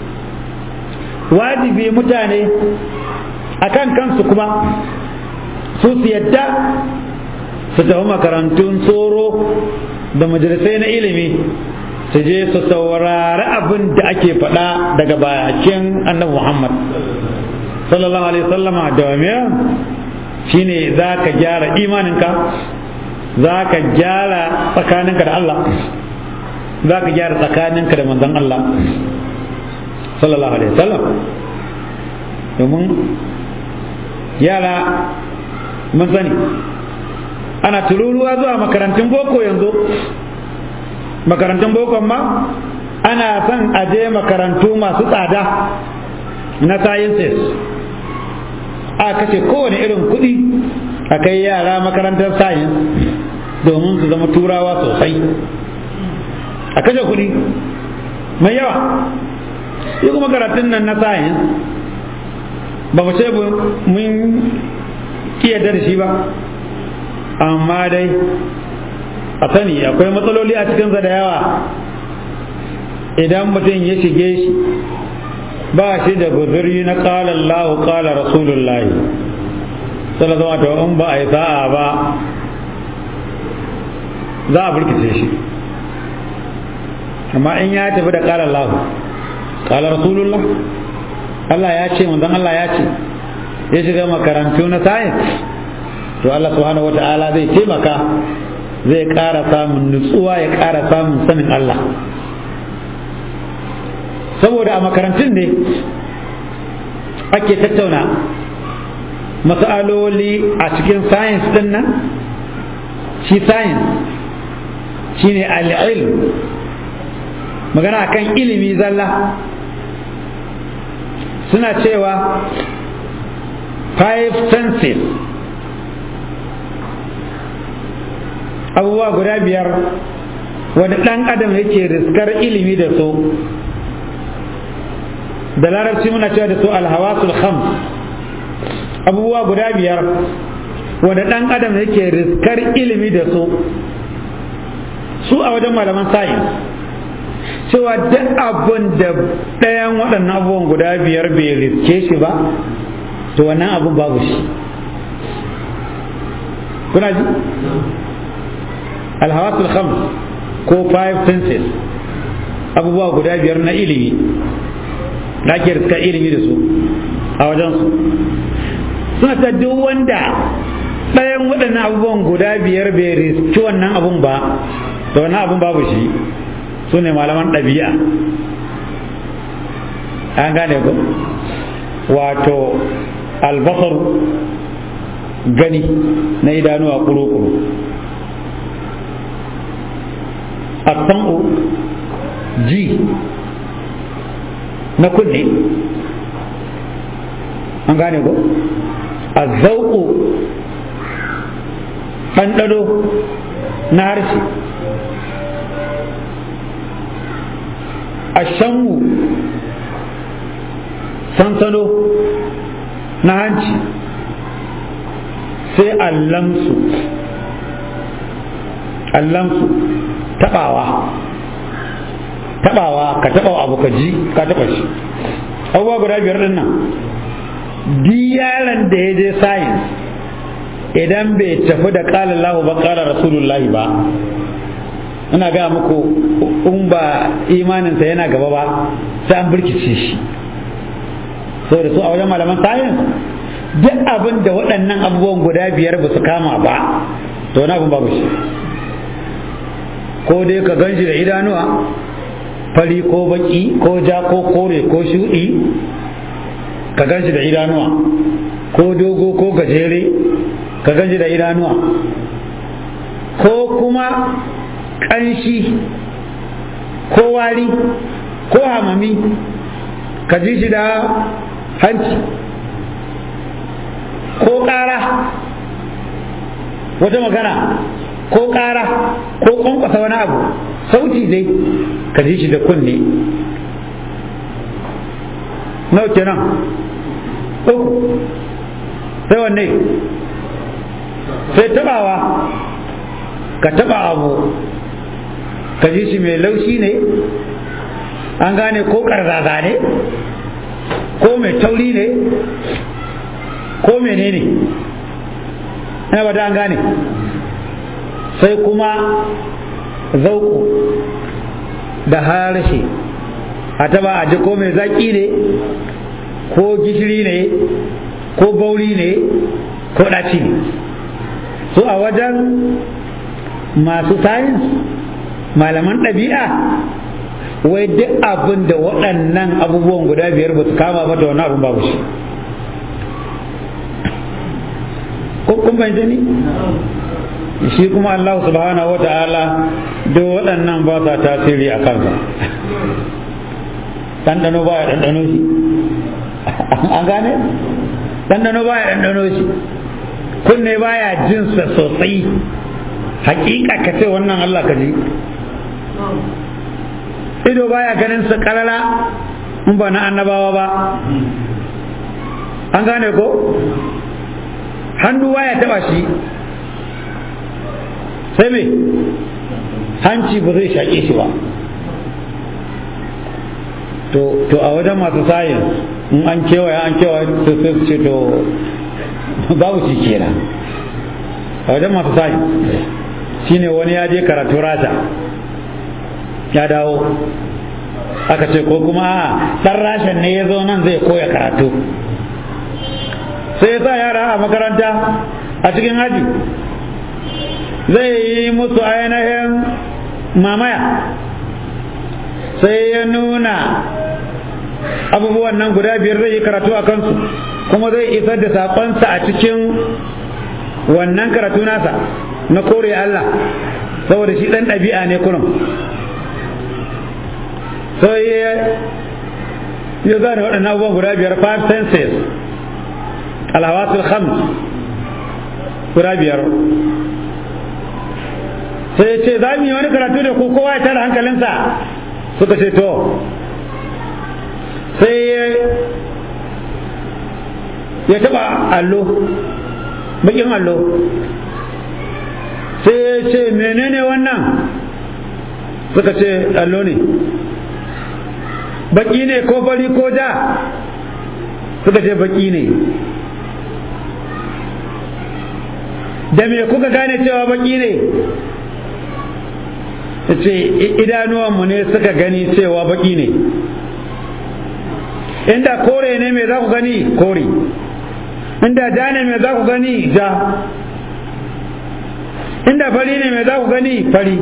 wajibi mutane a kan kansu kuma su su yadda su tafi makarantun tsoro da majalisai na ilimi su je su saurari abin da ake faɗa daga bakin annabi Muhammad sallallahu alaihi wasallama da shine za ka gyara imaninka za ka gyara tsakaninka da Allah za ka gyara tsakaninka da manzon Allah sallallahu alaihi wasallam domin yara mun sani ana tururuwa zuwa makarantun boko yanzu makarantun boko ma ana son aje makarantu masu tsada na sciences a kashe kowane irin kuɗi a kai yara makarantar science domin su zama turawa sosai a kashe kuɗi mai yawa yi kuma karatun nan na science ba mu ce mun kiyar da shi ba amma dai a sani akwai matsaloli a cikinsa da yawa idan mutum ya shige shi ba shi da guzuri na ƙala Allah ƙala Rasulullahi sallallahu alaihi in ba a yi sa'a ba za a burkice shi amma in ya tafi da ƙala Allah ƙala Rasulullah Allah ya ce manzon Allah ya ce ya shiga makarantu na science to Allah subhanahu wata'ala zai taimaka zai ƙara samun nutsuwa ya ƙara samun sanin Allah saboda a makarantun ne ake tattauna matsaloli a cikin science din nan shi science shine al'ilm magana akan ilimi zalla suna cewa five senses abubuwa guda biyar wanda ɗan adam yake riskar ilimi da su da larabci muna cewa da su alhawasul khams abubuwa guda biyar wanda ɗan adam yake riskar ilimi da su su a wajen malaman sayin cewa duk abin da ɗayan waɗannan abubuwan guda biyar bai riske shi ba to wannan abin babu shi kuna ji alhawasul khams ko five senses abubuwa guda biyar na ilimi da ake riska ilimi da su a wajensu suna ta duk wanda ɗayan waɗannan abubuwan guda biyar bai riski wannan abun ba da wannan abun babu shi su ne malaman ɗabi'a an gane ku wato albasar gani na idanuwa kuru-kuru asam'u ji na kunne an gane ko azzauku ɗanɗano na harshe ashanmu sansano na hanci sai allamsu allamsu tabawa tabawa ka taba abu ka ji ka taba shi abubuwa guda biyar din nan yaron da ya je science idan bai tafi da kala Allah ba kala rasulullahi ba ina ga muku in ba imaninsa yana gaba ba sai an birkice shi saboda su a wajen malaman science duk abin da waɗannan abubuwan guda biyar ba su kama ba to wani abin babu shi ko dai ka gan shi da idanuwa fari ko baki ko ja ko kore ko shuɗi ka gan shi da idanuwa ko dogo ko gajere ka ganji da idanuwa ko kuma ƙanshi ko wari ko hamami ka ji shi da hanci ko ƙara wata magana ko ƙara ko ƙwanƙwasa wani abu sauti dai ka ji shi da kunne nau kenan uku sai wanne sai tabawa ka taba abu ka ji shi mai laushi ne an gane ko karzaza ne ko mai tauri ne ko menene ina ba an gane sai kuma zauku da harshe a taba a ji ko mai zaki ne ko gishiri ne ko bauri ne ko ɗaci ne su a wajen masu sayins malaman ɗabi'a wai duk abin da waɗannan abubuwan guda biyar ba su kama ba da wani abin babu shi kun fahimta ni shi kuma Allah subhanahu wa ta'ala duk waɗannan ba sa tasiri a kansa ɗanɗano ba ya ɗanɗano shi an gane ɗanɗano ba ya ɗanɗano shi kunne ba ya jinsa sosai hakika ka ce wannan Allah ka ji ido baya ganin sa kalala in ba na annabawa ba an gane ko hannu baya taba shi sai me hanci ba zai shaƙe shi ba to to a wajen masu sayin in an kewaye an kewaye to sai su ce to babu shi kenan a wajen masu sayin shine wani ya je karatu rata ya dawo aka ce ko kuma ɗan rashin ne ya zo nan zai koya karatu sai ya sa yara a makaranta a cikin haji zai yi musu ainihin mamaya sai ya nuna abubuwan nan guda biyar zai yi karatu a kansu kuma zai isar da saƙonsa a cikin wannan karatu nasa na kore Allah saboda shi ɗan ɗabi'a ne kurum sai ya zane waɗannan abubuwan guda biyar five senses alhawasul khams guda biyar sai ya ce za mu yi wani karatu da ku kowa ya tara hankalinsa suka ce to sai ya taɓa allo bakin allo sai ya ce menene wannan suka ce allo ne baki ne ko fari ko ja suka ce baki ne da me kuka gane cewa baki ne ce idanuwanmu ne suka gani cewa baki ne inda kore ne me za ku gani kore inda ja ne me za ku gani ja inda fari ne me za ku gani fari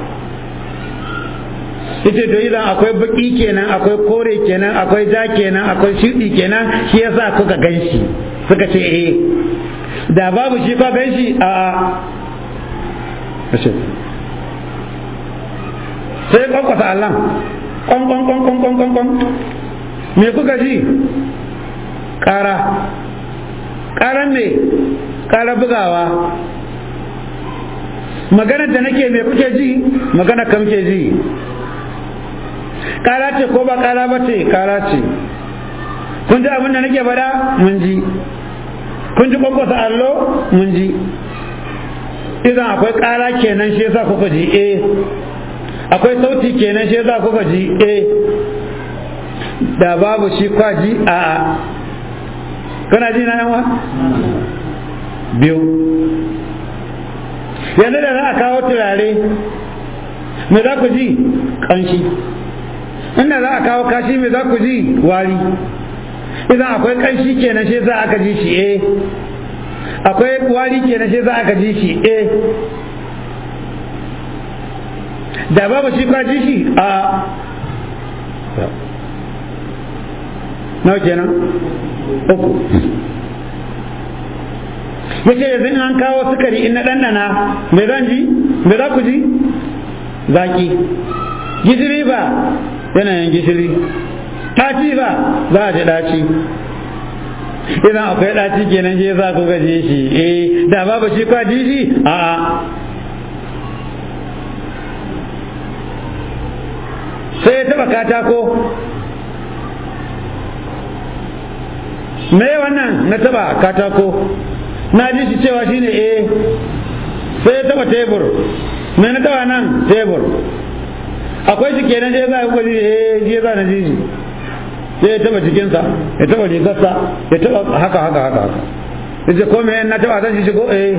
ita to idan akwai baki kenan akwai kore kenan akwai ja kenan akwai shudi kenan shi yasa kuka ganshi suka ce eh da babu shi ka ganshi a a sai kwankwasa Allah kwan kwan kwan kwan kwan kwan kwan me kuka ji kara karan me kara bugawa magana da nake me kuke ji magana kam ke ji kara ce ko ba kara ba ce kara ce kun ji abin da nake bada mun ji kun ji kwankwasa allo mun ji idan akwai kara kenan shi yasa kuka ji eh akwai sauti kenan shi yasa kuka ji eh da babu shi kwaji a a kana ji na yawa biyu yanzu da za a kawo turare me za ku ji kanshi inda za a kawo kashi me za ku ji wari idan akwai kanshi kenan shi za aka ji shi eh akwai wari kenan shi za aka ji shi eh da babu shi kwaji shi a nawa kenan uku yace yanzu in an kawo sukari in na ɗanɗana me zan ji me za ku ji zaki gishiri ba yanayin gishiri ɗaci ba za a ji ɗaci idan akwai ɗaci kenan shi za ku gaje shi eh da babu shi kwa ji shi a'a sai ya taba katako me wannan na taba katako na ji shi cewa shine eh sai ya taba tebur me na taba nan tebur akwai shi kenan je za ku ji eh je za na ji shi sai ya taba jikinsa ya taba rigarsa ya taba haka haka haka haka yace ko me na taba zan ji shi ko eh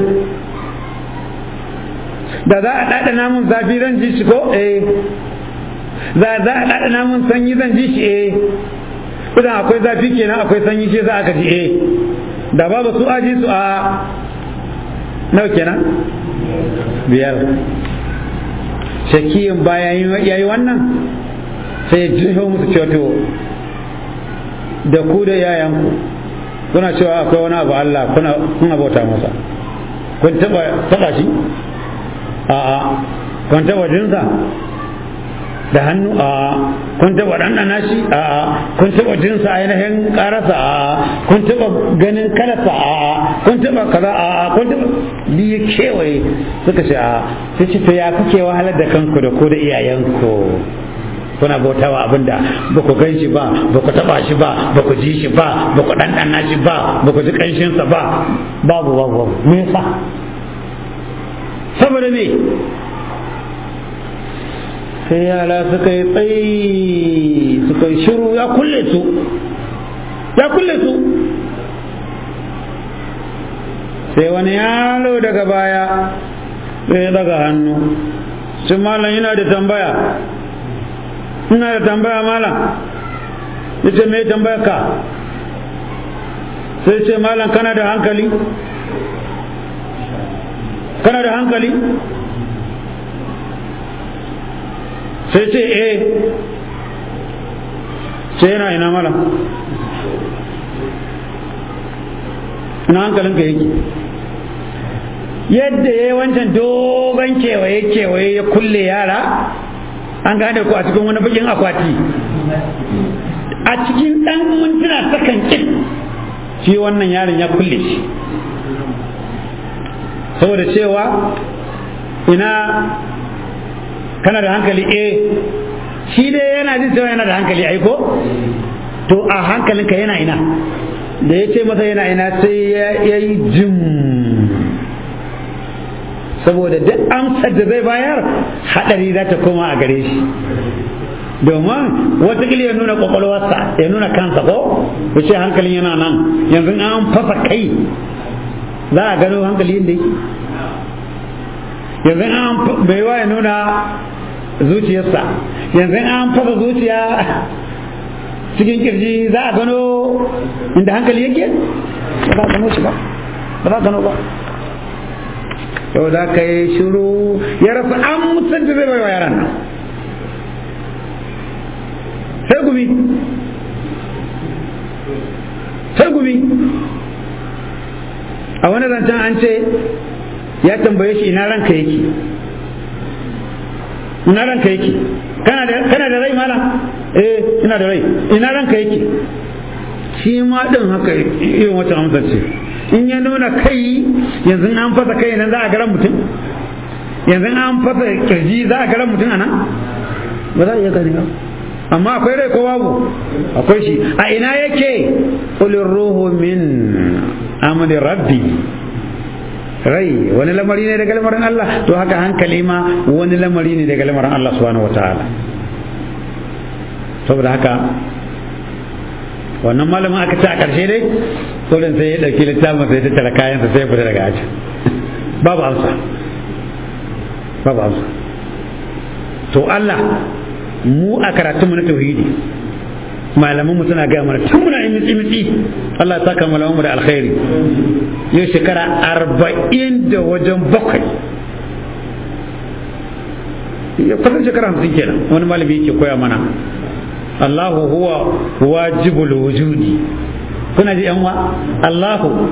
da za a dada namun zafi zan ji shi ko eh za za a dada namun sanyi zan ji shi eh idan akwai zafi kenan akwai sanyi shi za aka ji eh da babu su aji su a nawa kenan biyar shakiyin bayan yayi wannan sai ya musu cewa to da ku da yayanku kuna cewa akwai wani abu Allah kuna kuna bauta masa kun taba taba shi a'a kun taba jinsa da hannu a'a kun taba ɗanɗana shi a'a kun taba jinsa ainihin ƙarasa a'a kun taba ganin kalarsa a'a kun taba kaza a'a kun taba biyu kewaye suka ce a'a sai ce to ya kuke wahalar da kanku da ku da iyayenku kuna bautawa abinda ba ku gan shi ba ba ku taba shi ba ba ku ji shi ba ba ku ɗanɗana shi ba ba ku ji ƙanshinsa ba babu babu babu me yasa saboda me sai yara suka yi tsayi suka yi shiru ya kulle su ya kulle su sai wani yaro daga baya sai ya daga hannu shi malam yana da tambaya ina da tambaya malam ya ce mai tambaya ka sai ce malam kana da hankali kana da hankali sai ce eh ce yana ina malam ina hankalinka yake yadda ya yi wancan dogon kewaye-kewaye ya kulle yara an gane ku a cikin wani bakin akwati a cikin ɗan mintuna sakan kin shi wannan yaron ya kulle shi saboda cewa ina kana da hankali eh shi dai yana jin cewa yana da hankali aiko to a hankalinka yana ina da ya ce masa yana ina sai ya yi jim saboda duk amsar da zai bayar haɗari za ta koma a gare shi domin watakila ya nuna kwakwalwarsa ya nuna kansa ko ya ce hankalin yana nan yanzu an fasa kai za a gano hankali yadda yake yanzu an baiwa ya nuna zuciyarsa yanzu an fasa zuciya cikin kirji za a gano inda hankali yake ba za a gano shi ba ba za a gano ba yau da ka yi shiru ya rasu an mutunta zai bai wa yaran nan sai gumi sai gumi a wani zancen an ce ya tambaye shi ina ranka yake ina ranka yake kana da rai mala eh ina da rai ina ranka yake shi ma din haka irin wata amsar ce in ya nuna kai yanzu an fasa kai nan za a garan mutum yanzu an fasa kirji za a garan mutum anan ba za a iya gani ba amma akwai rai ko babu akwai shi a ina yake qulir ruhu min amri rabbi rai wani lamari ne daga lamarin Allah to haka hankali ma wani lamari ne daga lamarin Allah subhanahu wataala saboda haka wannan malamin aka ce a ƙarshe dai kullum sai ya ɗauki littafin sai ya tattara kayansa sai ya fita daga aji babu amsa babu amsa to Allah mu a karatunmu na tauhidi malaman mu suna gaya mana tun muna yin mitsi mitsi Allah ya saka malaman mu da alkhairi yau shekara arba'in da wajen bakwai ya kusan shekara hamsin kenan wani malami yake koya mana Allahu huwa wajibul wujudi kuna ji yanwa Allahu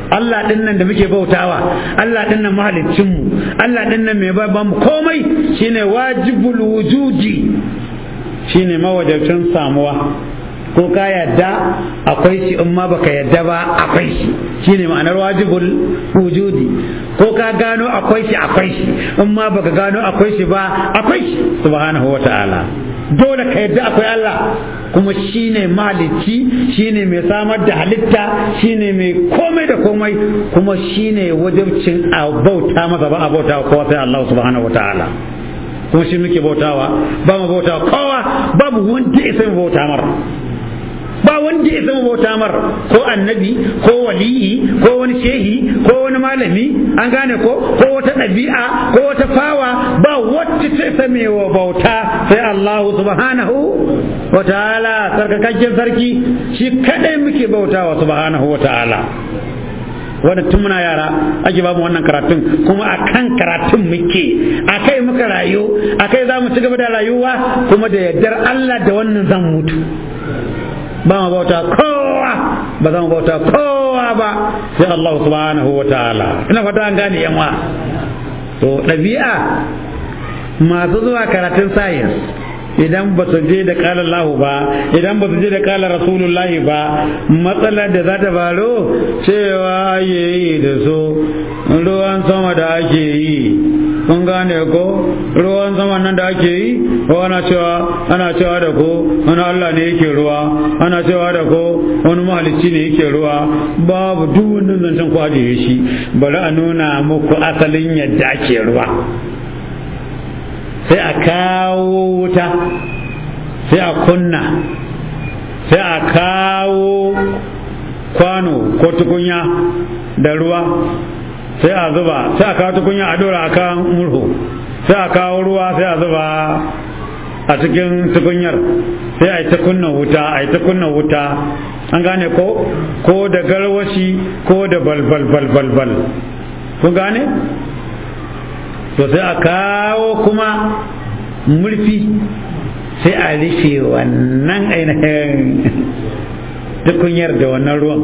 Allah din nan da muke bautawa Allah din nan mahaliccin mu Allah din nan mai ba mu komai shine wajibul wujudi shine mawajabcin samuwa ko ka yadda akwai shi in ma baka yadda ba akwai shi shine ma'anar wajibul wujudi ko ka gano akwai shi akwai shi in ma baka gano akwai shi ba akwai shi subhanahu wata'ala dole ka yadda akwai Allah kuma shine mahalicci shine mai samar da halitta shine mai komai da komai kuma shine wajibcin a bauta masa ba a bauta kowa sai Allah subhanahu wata'ala kuma shi muke bautawa ba mu bautawa kowa babu wanda ya sai bauta mara ba wanda ya zama bauta mar ko annabi ko waliyi ko wani shehi ko wani malami an gane ko ko wata ɗabi'a ko wata fawa ba wacce ta same wa bauta sai Allah subhanahu wa ta'ala sarkakakken sarki shi kadai muke bautawa subhanahu wa ta'ala wannan tun muna yara ake bamu wannan karatun kuma akan karatun muke akai muka rayu akai za mu ci gaba da rayuwa kuma da yardar Allah da wannan zan mutu ba mu bauta kowa ba za mu bauta kowa ba sai Allah subhanahu wa ta'ala ina fata an gane yanwa to ɗabi'a masu zuwa karatun science idan ba su je da kala Allahu ba idan ba su je da kala Rasulullahi ba matsalar da za ta faru cewa ake yi da su ruwan sama da ake yi kun gane ko ruwan sama nan da ake yi ko ana cewa ana cewa da ko wani Allah ne yake ruwa ana cewa da ko wani mahalicci ne yake ruwa babu duk wannan zancen ku ajiye shi bari a nuna muku asalin yadda ake ruwa sai a kawo wuta sai a kunna sai a kawo kwano ko tukunya da ruwa sai a zuba sai a kawo tukunya a dora akan murhu sai a kawo ruwa sai a zuba a cikin tukunyar sai a yi ta kunna wuta a yi ta kunna wuta an gane ko ko da garwashi ko da balbal balbal bal kun gane to sai a kawo kuma murfi sai a rufe wannan ainihin tukunyar da wannan ruwan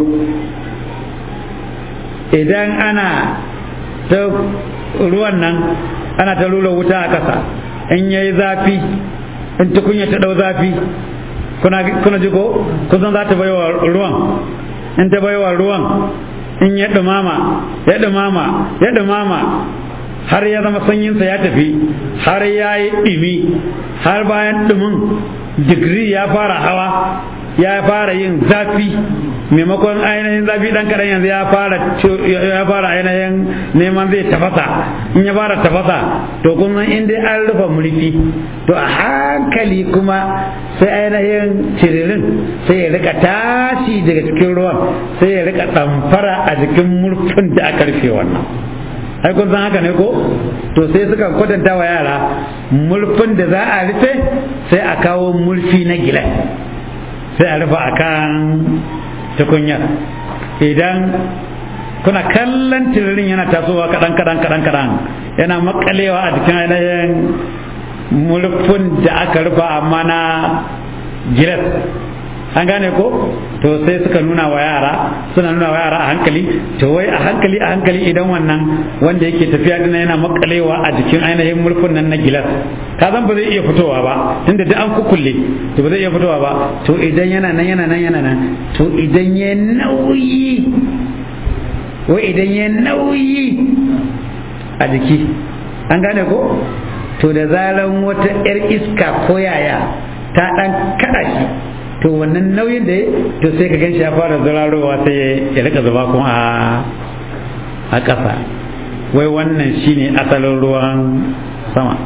idan ana ta ruwan nan ana ta lula wuta a ƙasa in yayi zafi in tukunya ta ɗau zafi kuna ji ko kusan za ta baiwa ruwan in ta baiwa ruwan in ya ɗumama ya ɗumama ya ɗumama har ya zama sanyinsa ya tafi har ya yi ɗimi har bayan ɗumin digiri ya fara hawa ya fara yin zafi maimakon ainihin zafi ɗan kaɗan yanzu ya fara ya fara ainihin neman zai tafasa in ya fara tafasa to kuma in dai an rufe murfi to a hankali kuma sai ainihin ciririn sai ya rika tashi daga cikin ruwan sai ya rika ɗamfara a jikin murfin da aka rufe wannan ai kun san haka ne ko to sai suka kwatanta wa yara murfin da za a rufe sai a kawo murfi na gilas sai a rufe akan tukunyar idan kuna kallon tiririn yana tasowa kaɗan kaɗan kaɗan kaɗan yana makalewa a jikin ainihin murfin da aka rufe amma na gilas an gane ko to sai suka nuna wa yara suna nuna wa yara a hankali to wai a hankali a hankali idan wannan wanda yake tafiya dina yana makalewa a jikin ainihin murfin nan na gilas ka zan ba zai iya fitowa ba tunda duk an kukulle to ba zai iya fitowa ba to idan yana nan yana nan yana nan to idan ya nauyi wai idan ya nauyi a jiki an gane ko to da zaran wata 'yar iska ko yaya ta dan kada shi to wannan nauyin da to sai ka ganshi ya fara zurarowa sai ya rika zuba kuma a ƙasa wai wannan shine asalin ruwan sama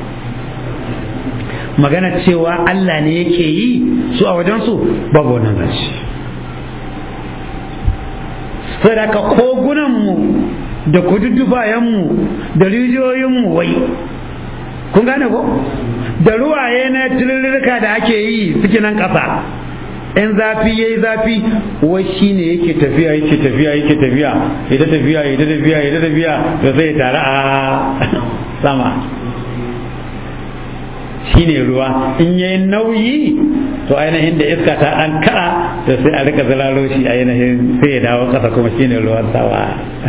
magana cewa Allah ne yake yi su a wajensu babu wannan zance sadaka kogunanmu da kududdubayenmu da rijiyoyinmu wai kun gane ko da ruwaye na tilirka da ake yi suke nan ƙasa in zafi yayi zafi wai shine yake tafiya yake tafiya yake tafiya ita tafiya ita tafiya ita tafiya da zai tare a sama shine ruwa in yayi nauyi to ainihin da iska ta an kada to sai a rika zalalo shi ainihin sai ya dawo kasa kuma shine ruwan sawa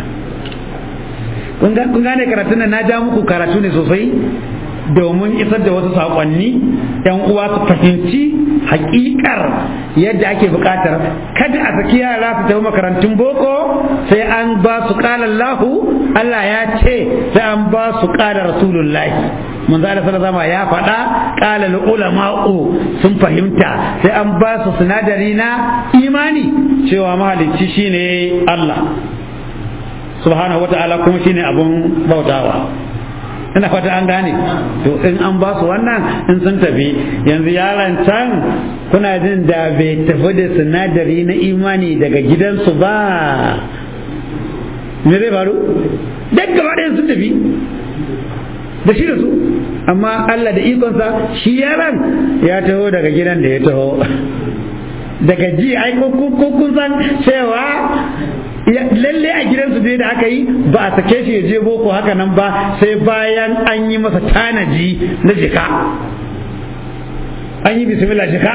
kun gane karatun nan na ja muku karatu ne sosai domin isar da wasu saƙonni yan uwa su fahimci hakikar yadda ake buƙatar kada a saki yara su tafi makarantun boko sai an ba su ƙala Allahu Allah ya ce sai an ba su ƙala Rasulullahi manzo Allah sallallahu ya faɗa ƙala ulama'u sun fahimta sai an ba su sinadari na imani cewa mahalicci shine Allah subhanahu wata'ala kuma shine abun bautawa ina fata an gane to in an ba su wannan in sun tafi yanzu yaron can kuna jin da bai tafi da sinadari na imani daga gidansu ba me zai faru duk gaba ɗayan sun tafi da shi da su amma Allah da ikonsa shi yaron ya taho daga gidan da ya taho daga ji ai kun san cewa lalle a gidansu dai da aka yi ba a sake shi ya je boko haka nan ba sai bayan an yi masa tanaji na jika an yi bismillah jika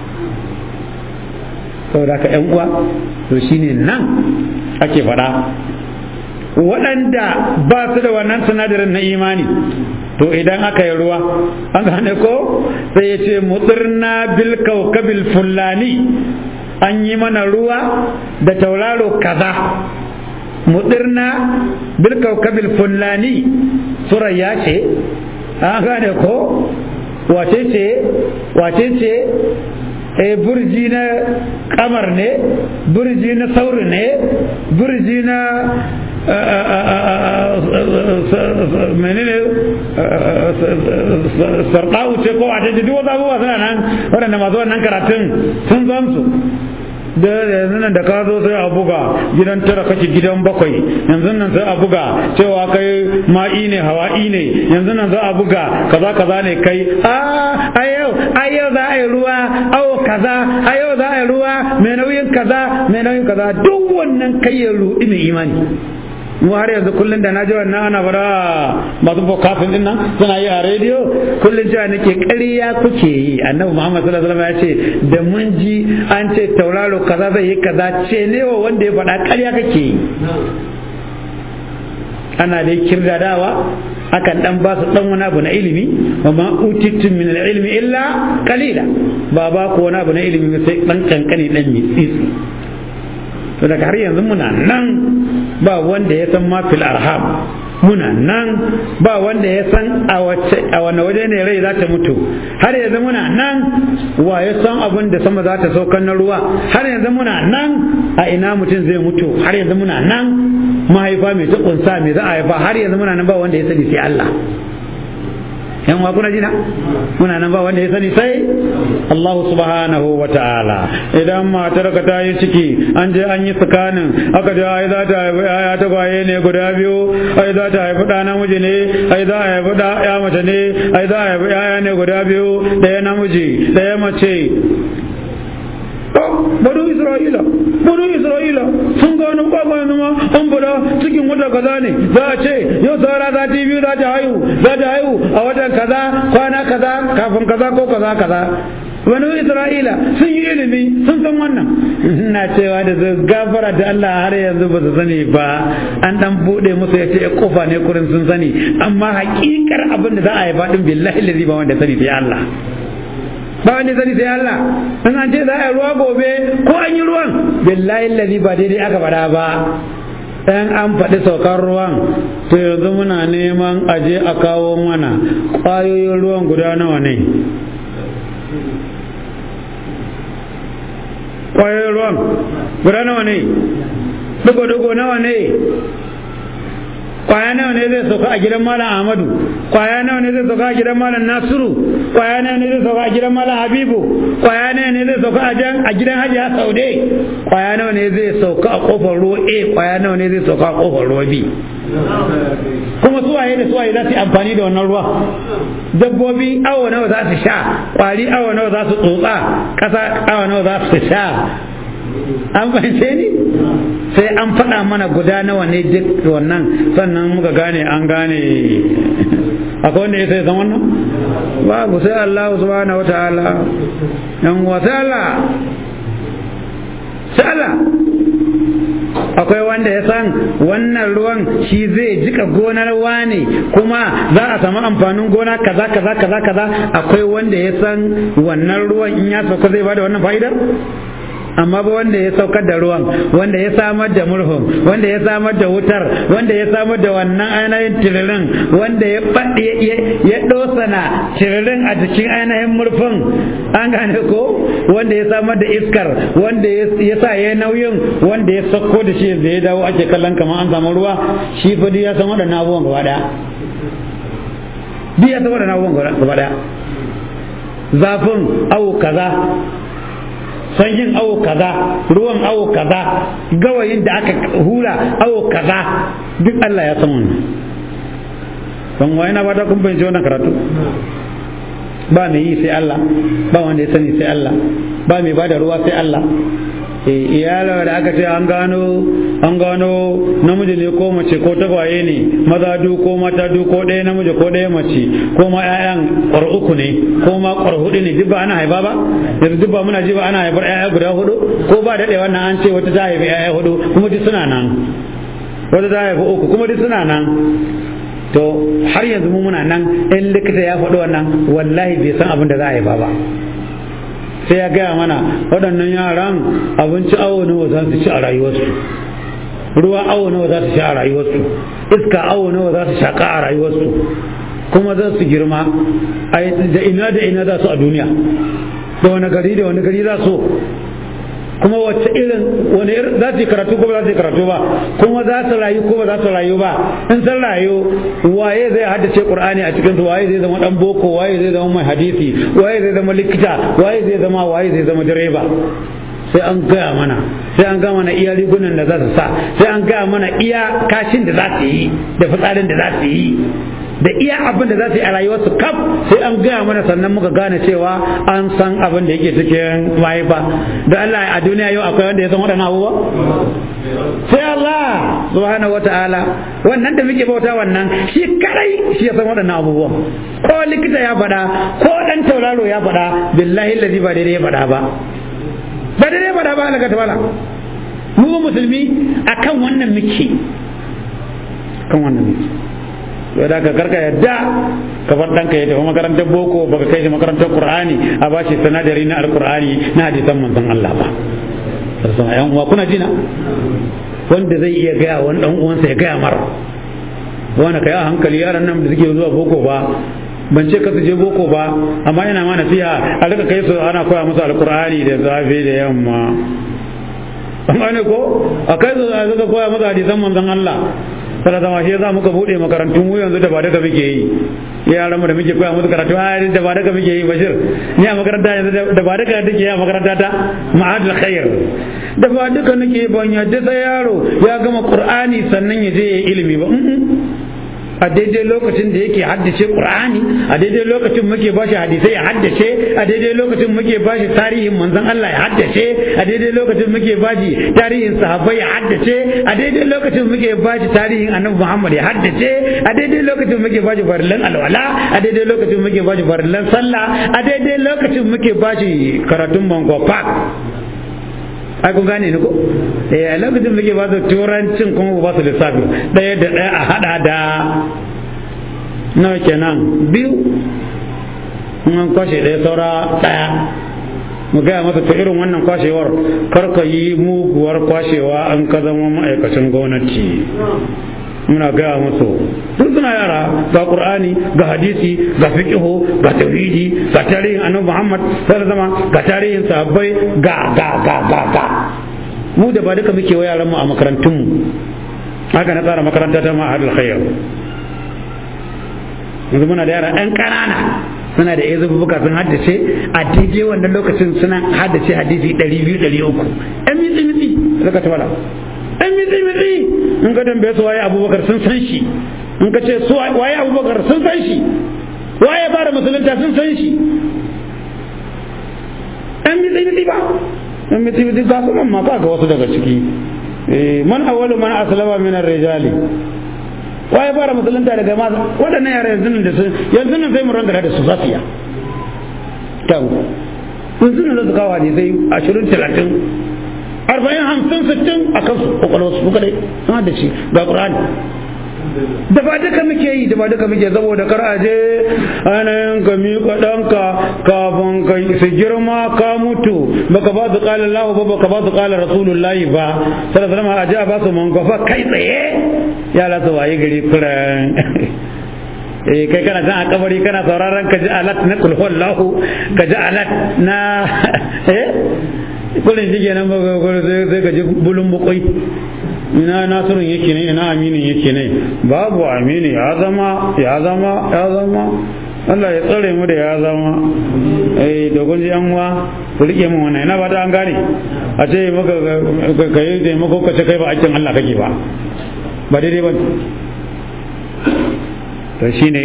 saboda ka yan uwa to shine nan ake faɗa waɗanda ba su da wannan sinadarin na imani to idan aka yi ruwa an gane ko sai ya ce mutsirna bil kaukabil fulani an yi mana ruwa da tauraro kaza mudirna bil kaukabil fulani surayya ce an gane ko wace ce wace ce e burji na kamar ne burji na sauri ne burji na menene sarƙa'u ce ko a duk wasu abubuwa suna nan waɗanda masu wannan karatun sun zan su da yanzu nan da ka zo sai a buga gidan tara kake gidan bakwai yanzu nan sai a buga cewa kai ma'i ne hawa'i ne yanzu nan za a buga kaza kaza ne kai a yau a yau za a yi ruwa awo kaza a yau za a yi ruwa mai nauyin kaza mai nauyin kaza duk wannan kai ya rudi mai imani mu har yanzu kullum da na ji wannan ana fara masu bokafin din nan suna yi a rediyo kullum cewa nake ƙarya kuke yi annabi muhammad sallallahu alaihi wasallam ya ce da mun ji an ce tauraro kaza zai yi kaza ce ne wa wanda ya faɗa ƙarya kake yi ana dai kirdadawa akan dan ba su dan wani abu na ilimi wa ma utittum min ilmi illa qalila ba ba ku wani abu na ilimi sai dan kankani dan mitsitsi to daga har yanzu muna nan ba wanda ya san ma fil arham muna nan ba wanda ya san a wane waje ne rai za ta mutu har yanzu muna nan wa ya san abin da sama za ta saukan na ruwa har yanzu muna nan a ina mutum zai mutu har yanzu muna nan mahaifa mai ta kunsa mai za a haifa har yanzu muna nan ba wanda ya sani sai Allah yan wa kuna jina muna nan ba wanda ya sani sai Allah subhanahu wa ta'ala idan matar ka ta yi ciki an je an yi tsakanin aka je ai za ta haifi ya ta kwaye ne guda biyu ai za ta haifi ɗa namiji ne ai za a haifi ɗa ya mace ne ai za a haifi yaya ne guda biyu ɗaya namiji ɗaya mace banu isra'ila banu isra'ila sun ga wani kwakwa yanzu ma an fada cikin wata kaza ne za a ce yau saura sati biyu za ta haihu za ta haihu a watan kaza kwana kaza kafin kaza ko kaza kaza banu isra'ila sun yi ilimi sun san wannan ina cewa da zai gafara da Allah har yanzu ba su sani ba an dan bude musu ya ce kofa ne kurin sun sani amma hakikar abin da za a yi faɗin billahi lazi ba wanda sani sai Allah ba wanda sani sai Allah in an ce za a yi ruwa gobe ko an yi ruwan billahi lazi ba daidai aka faɗa ba dan an faɗi saukar ruwan to yanzu muna neman aje a kawo mana ƙwayoyin ruwan guda nawa ne ƙwayoyin ruwan guda nawa ne dugo-dugo nawa ne kwaya nawa ne zai sauka a gidan malam ahmadu kwaya nawa ne zai sauka a gidan malam nasiru kwaya nawa ne zai sauka a gidan malam habibu kwaya nawa ne zai sauka a gidan hajiya saude kwaya nawa ne zai sauka a kofar ruwa a kwaya nawa ne zai sauka a kofar ruwa b kuma suwaye da suwaye za su yi amfani da wannan ruwa dabbobi awa nawa za su sha kwari awa nawa za su tsotsa ƙasa awa nawa za su sha an fahimce ni sai an faɗa mana guda nawa ne duk wannan sannan muka gane an gane akwai wanda ya sai san wannan babu sai Allah subhanahu wataala yan wasala sala akwai wanda ya san wannan ruwan shi zai jika gonar wane kuma za a samu amfanin gona kaza kaza kaza kaza akwai wanda ya san wannan ruwan in ya sauka zai bada wannan fa'idar amma ba wanda ya saukar da ruwan wanda ya samar da murhun wanda ya samar da wutar wanda ya samar da wannan ainihin tiririn wanda ya faɗi ya ɗosana tiririn a jikin ainihin murfin an gane ko wanda ya samar da iskar wanda ya sa ya nauyin wanda ya sauko da shi da ya dawo ake kallon kamar an samu ruwa shi fa ya san waɗannan abubuwan gaba ɗaya duk ya san waɗannan abubuwan gaba ɗaya zafin awo kaza sanyin awo kaza ruwan awo kaza gawayin da aka hura awo kaza duk Allah ya san wannan ban waye na bata kun bayyana wannan karatu ba mai yi sai Allah ba wanda ya sani sai Allah ba mai bada ruwa sai Allah iyala da aka ce an gano an gano namiji ne ko mace ko tagwaye ne maza du ko mata du ko ɗaya namiji ko ɗaya mace ko ma ƴaƴan ƙwar uku ne ko ma ƙwar hudu ne duk ba ana haifa ba yanzu duk ba muna ji ba ana haifar ƴaƴa guda hudu ko ba daɗe wannan an ce wata ta haifi ƴaƴa hudu kuma duk suna nan wata ta haifi uku kuma duk suna nan to har yanzu mu muna nan in likita ya faɗi wannan wallahi bai san abin da za a haifa ba sai ya gaya mana waɗannan yaran abinci awo nawa za su ci a rayuwarsu ruwa awo nawa za su ci a rayuwarsu iska awo nawa za su shaƙa a rayuwarsu kuma za su girma da ina da ina za su a duniya da wani gari da wani gari za su kuma wacce irin wani irin za su yi karatu ko ba za su yi karatu ba kuma za su rayu ko ba za su rayu ba in sun rayu waye zai haddace qur'ani a cikin su waye zai zama dan boko waye zai zama mai hadisi waye zai zama likita waye zai zama waye zai zama direba sai an gaya mana sai an gaya mana iya rigunan da za su sa sai an gaya mana iya kashin da za su yi da fitsarin da za su yi da iya abin da za su yi a rayuwarsu kaf sai an gaya mana sannan muka gane cewa an san abin da yake cikin mahaifa da Allah a duniya yau akwai wanda ya san waɗannan abubuwa sai Allah subhanahu wata'ala wannan da muke bauta wannan shi kadai shi ya san waɗannan abubuwa ko likita ya faɗa ko ɗan tauraro ya faɗa billahi lazi ba daidai ya faɗa ba ba daidai ya faɗa ba Allah ta mu musulmi akan wannan muke kan wannan muke to da ka karka yadda ka bar ɗanka ya tafi makarantar boko baka kai shi makarantar qur'ani a bashi sanadari na alqur'ani na hadisan manzon Allah ba sarsan ayan uwa kuna jina wanda zai iya gaya wani dan uwansa ya gaya mara wani kai a hankali yaran nan da suke zuwa boko ba ban ce ka su je boko ba amma ina ma nasiha a rika kai su ana koya musu alqur'ani da safe da yamma amma ne ko a kai su a rika koya musu hadisan manzon Allah sana zama shi za muka bude makarantun mu yanzu da ba daga muke yi yaran mu da muke koya musu karatu har da ba daga muke yi bashir ni a makaranta yanzu da ba daga take a makaranta ta ma'adul khair da ba duka nake ban yadda sai yaro ya gama qur'ani sannan ya je ya ilimi ba a daidai lokacin da yake haddace qur'ani a daidai lokacin muke bashi hadisai ya haddace a daidai lokacin muke bashi tarihin manzon Allah ya haddace a daidai lokacin muke bashi tarihin sahabbai ya haddace a daidai lokacin muke bashi tarihin annabi Muhammad ya haddace a daidai lokacin muke bashi farillan alwala a daidai lokacin muke bashi farillan sallah a daidai lokacin muke bashi karatun bango park ai kun gane ni ko eh a lokacin muke ba su turancin kuma ba su lissafi ɗaya da ɗaya a hada da nawa kenan biyu in an kwashe ɗaya saura ɗaya mu gaya masa ta irin wannan kwashewar kar ka yi muguwar kwashewa an ka zama ma'aikacin gwamnati muna gaya musu sun suna yara ga qur'ani ga hadisi ga fiqhu ga tauhidi ga tarihin annabi muhammad sallallahu alaihi ga tarihin sahabbai ga ga ga ga ga mu da ba duka muke wa yaran mu a makarantun mu haka na tsara makaranta ta ma'adul khair yanzu muna da yara ɗan ƙanana suna da iya buka sun haddace a daidai wannan lokacin suna haddace hadisi ɗari biyu ɗari uku ɗan mitsi mitsi suka ta ɗan mitsi mitsi in ka tambaye su waye abubakar sun san shi in ka ce su waye abubakar sun san shi waye fara musulunta sun san shi ɗan mitsi mitsi ba ɗan mitsi mitsi ga su man ma ga wasu daga ciki man awwalu man aslama min ar-rijali waye fara musulunta daga ma waɗannan yara yanzu nan da su yanzu nan sai mu rangara da su za su iya tawo yanzu nan su kawo ne sai ashirin talatin arba'in hamsin sittin a kansu kwakwalwarsu su kadai sun da shi ga ƙur'ani da ba duka muke yi da ba duka muke saboda kar a je ainihin ka miƙa ɗanka kafin ka su girma ka mutu baka ba su ƙala Allah ba baka ba su ƙala Rasulullahi ba sallallahu alaihi a je a ba su mangofa kai tsaye yara su waye gari kuran eh kai kana can a kabari kana sauraron ka ji alat na kulhuwallahu ka ji alat na eh kullum shi kenan ba sai ka ji bulun bukwai ina nasirun yake ne ina aminin yake ne babu amini ya zama ya zama ya zama Allah ya tsare mu da ya zama eh da kun ji yanwa ku rike mu wannan ina ba ta an gane a ce maka ka yi taimako ka ce kai ba aikin Allah kake ba ba daidai ba to shine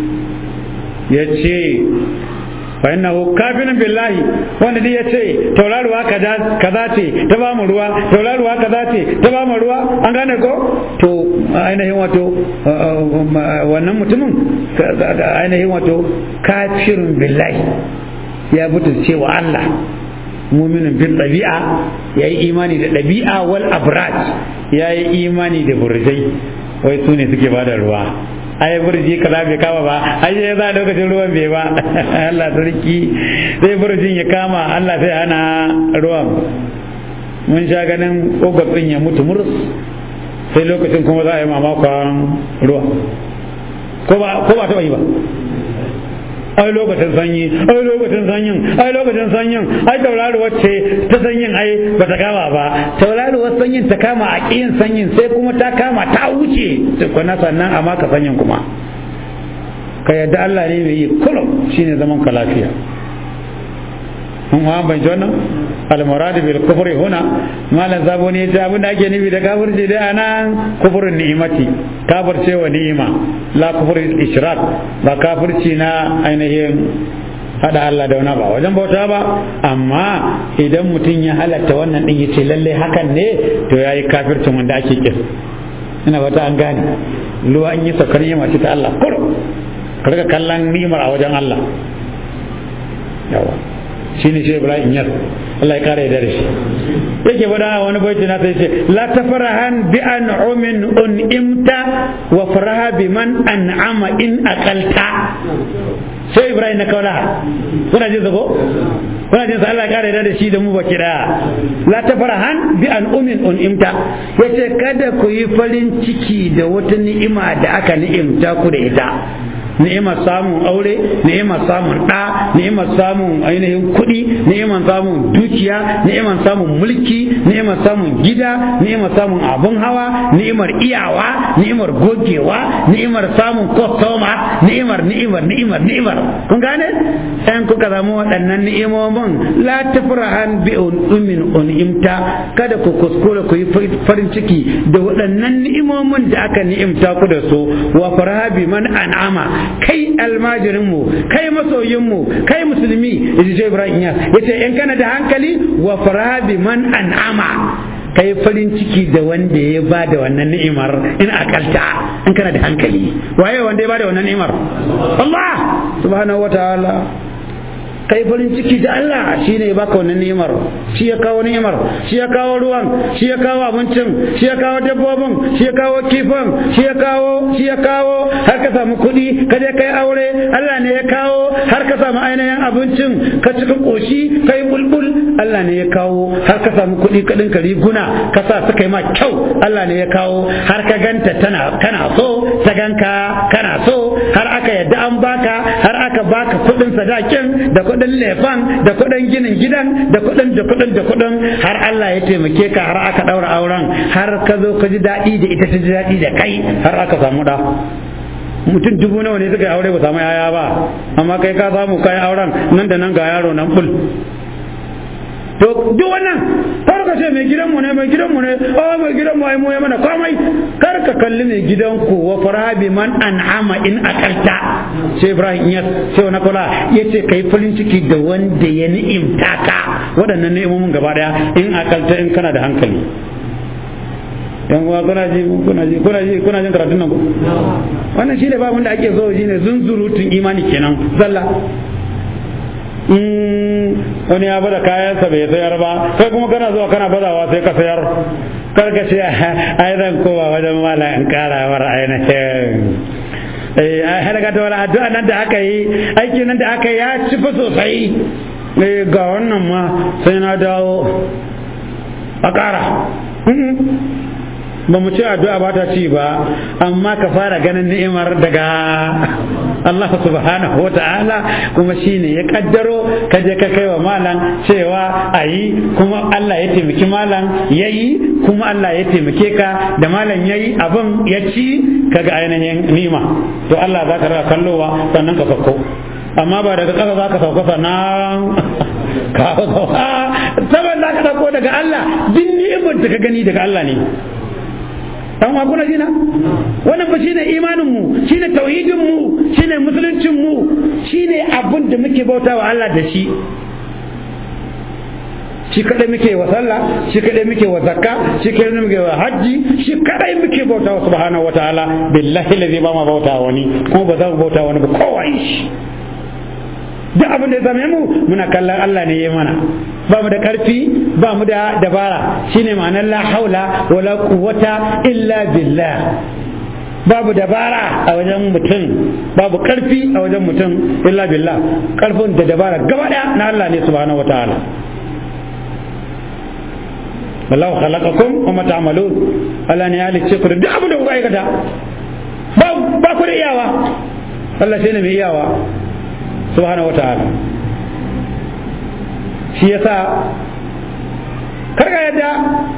ya ce fa innahu kafirun billahi wanda dai yace tauraruwa kaza kaza ce ta ba mu ruwa tauraruwa kaza ce ta ba mu ruwa an gane ko to ainihin wato wannan mutumin ainihin wato kafirun billahi ya butulce wa Allah muminin bil ɗabi'a ya yi imani da ɗabi'a wal abraj ya yi imani da burjai wai su ne suke ba da ruwa ai burji kaza bai kama ba ai ya za lokacin ruwan bai ba Allah sarki sai burjin ya kama Allah sai hana ruwan mun sha ganin kogwatsin ya mutu murus sai lokacin kuma za a yi mamakon ruwa ko ba taɓa yi ba ai lokacin sanyi ai lokacin sanyin ai lokacin sanyin ai tauraruwar ce ta sanyin ai ba ta kama ba tauraruwar sanyin ta kama a ƙiyin sanyin sai kuma ta kama ta wuce tukuna sannan amma ka sanyin kuma ka yadda Allah ne mai yi kullum shine zaman ka lafiya mun wa ban ji wannan al-murad bil kufri huna malan zabo ne ta abin da ake nufi da kafirci dai anan kufrun ni'imati kafirce wa ni'ima la kufrul ishrak ba kafirci na ainihin hada Allah da wani ba wajen bauta ba amma idan mutum ya halatta wannan din yace lalle hakan ne to yayi kafircin wanda ake kin ina bata an gane luwa an yi sakar ni'ima ce ta Allah kur ka riga kallon ni'imar a wajen Allah yawa shine shi Ibrahim yar Allah ya kare da shi yake faɗa wani baiti na sai ce la tafrahan bi an'umin un'imta wa faraha bi man an'ama in aqalta sai Ibrahim na kaula kuna jin zago kuna jin sa Allah ya kare da shi da mu baki da la tafrahan bi an'umin un'imta yace kada ku yi farin ciki da wata ni'ima da aka ni'imta ku da ita ni'imar samun aure ni'imar samun ɗa ni'imar samun ainihin kuɗi ni'imar samun dukiya ni'imar samun mulki ni'imar samun gida ni'imar samun abun hawa ni'imar iyawa ni'imar gogewa ni'imar samun kwastoma ni'imar ni'imar ni'imar ni'imar kun gane ɗan kuka samu waɗannan ni'imomin la tafrahan bi umin un'imta kada ku kuskura ku yi farin ciki da waɗannan ni'imomin da aka ni'imta ku da su wa faraha bi man an'ama kai almajirinmu kai masoyinmu kai musulmi yaji ce ibrahim ya yace in kana da hankali wa farabi man an'ama kai farin ciki da wanda ya ba da wannan ni'imar in akalta in kana da hankali waye wanda ya ba da wannan ni'imar Allah subhanahu wataala kai farin ciki da Allah shi ne baka wannan ni'imar shi ya kawo ni'imar shi ya kawo ruwan shi ya kawo abincin shi ya kawo dabbobin shi ya kawo kifin shi ya kawo shi ya kawo har ka samu kuɗi ka je kai aure Allah ne ya kawo har ka samu ainihin abincin ka cika koshi kai bulbul Allah ne ya kawo har ka samu kuɗi ka dinka riguna ka sa suka yi ma kyau Allah ne ya kawo har ka ganta tana kana so ta ganka kana so har aka yadda an baka har aka baka kuɗin sadakin da kuɗin lefan da kuɗin ginin gidan da kuɗin da kuɗin da kuɗin har Allah ya taimake ka har aka ɗaura auren har ka zo ka ji daɗi da ita ta ji daɗi da kai har aka samu ɗa mutum dubu nawa ne suka yi aure ba samu yaya ba amma kai ka samu kayan auren nan da nan ga yaro nan bul to duk wannan kar ka ce mai gidanmu ne mai gidanmu ne oh mai gidanmu ai mu ya mana komai kar ka kalli mai gidanku wa farabi man an'ama in akalta sai Ibrahim ya sai na kula yace kai farin ciki da wanda ya ni'imta ka waɗannan ni'imomin gaba daya in akalta in kana da hankali yan uwa kuna ji kuna ji kuna ji kuna jin karatun nan ko wannan shine babun da ake so shine zunzurutun imani kenan zalla wani ya bada kayansa bai sayar ba sai kuma kana zuwa kana bazawa sai ka sayar kar ka ce ai zan kowa wajen mala in kara war ainihin eh ai halaka ta wala addu'a nan da aka yi aiki nan da aka yi ya ci fa sosai eh ga wannan ma sai na dawo a kara ba mu ce addu'a ba ta ci ba amma ka fara ganin ni'imar daga Allah subhanahu wa ta'ala kuma shine ya kaddaro ka je ka kai wa malam cewa a yi kuma Allah ya taimaki malam ya yi kuma Allah ya taimake ka da malam ya yi abin ya ci kaga ainihin nima to Allah za ka raka kallowa sannan ka sauko amma ba daga ƙasa za ka sauka sannan ka sauka saboda za ka sauko daga Allah duk ni'imar da ka gani daga Allah ne dan wa kuna jina wannan fa shine imanin mu shine tauhidin mu shine musuluncin mu shine abin da muke bautawa Allah da shi shi kadai muke wa sallah shi kadai muke wa zakka shi kadai muke wa hajji shi kadai muke bautawa subhanahu wataala billahi allazi ba ma bautawa wani kuma ba za mu bauta wani ba kowa shi duk abin da ya zame mu muna kallon Allah ne ya mana ba mu da karfi ba mu da dabara shine ma'anar la haula wala quwwata illa billah babu dabara a wajen mutum babu karfi a wajen mutum illa billah karfin da dabara gaba daya na Allah ne subhanahu wataala wallahu khalaqakum wa ma ta'malun Allah ne ya halicce ku da duk abin da kuka aikata ba ba ku da iyawa Allah shine mai iyawa subhanahu wata'ala shi yasa karka yadda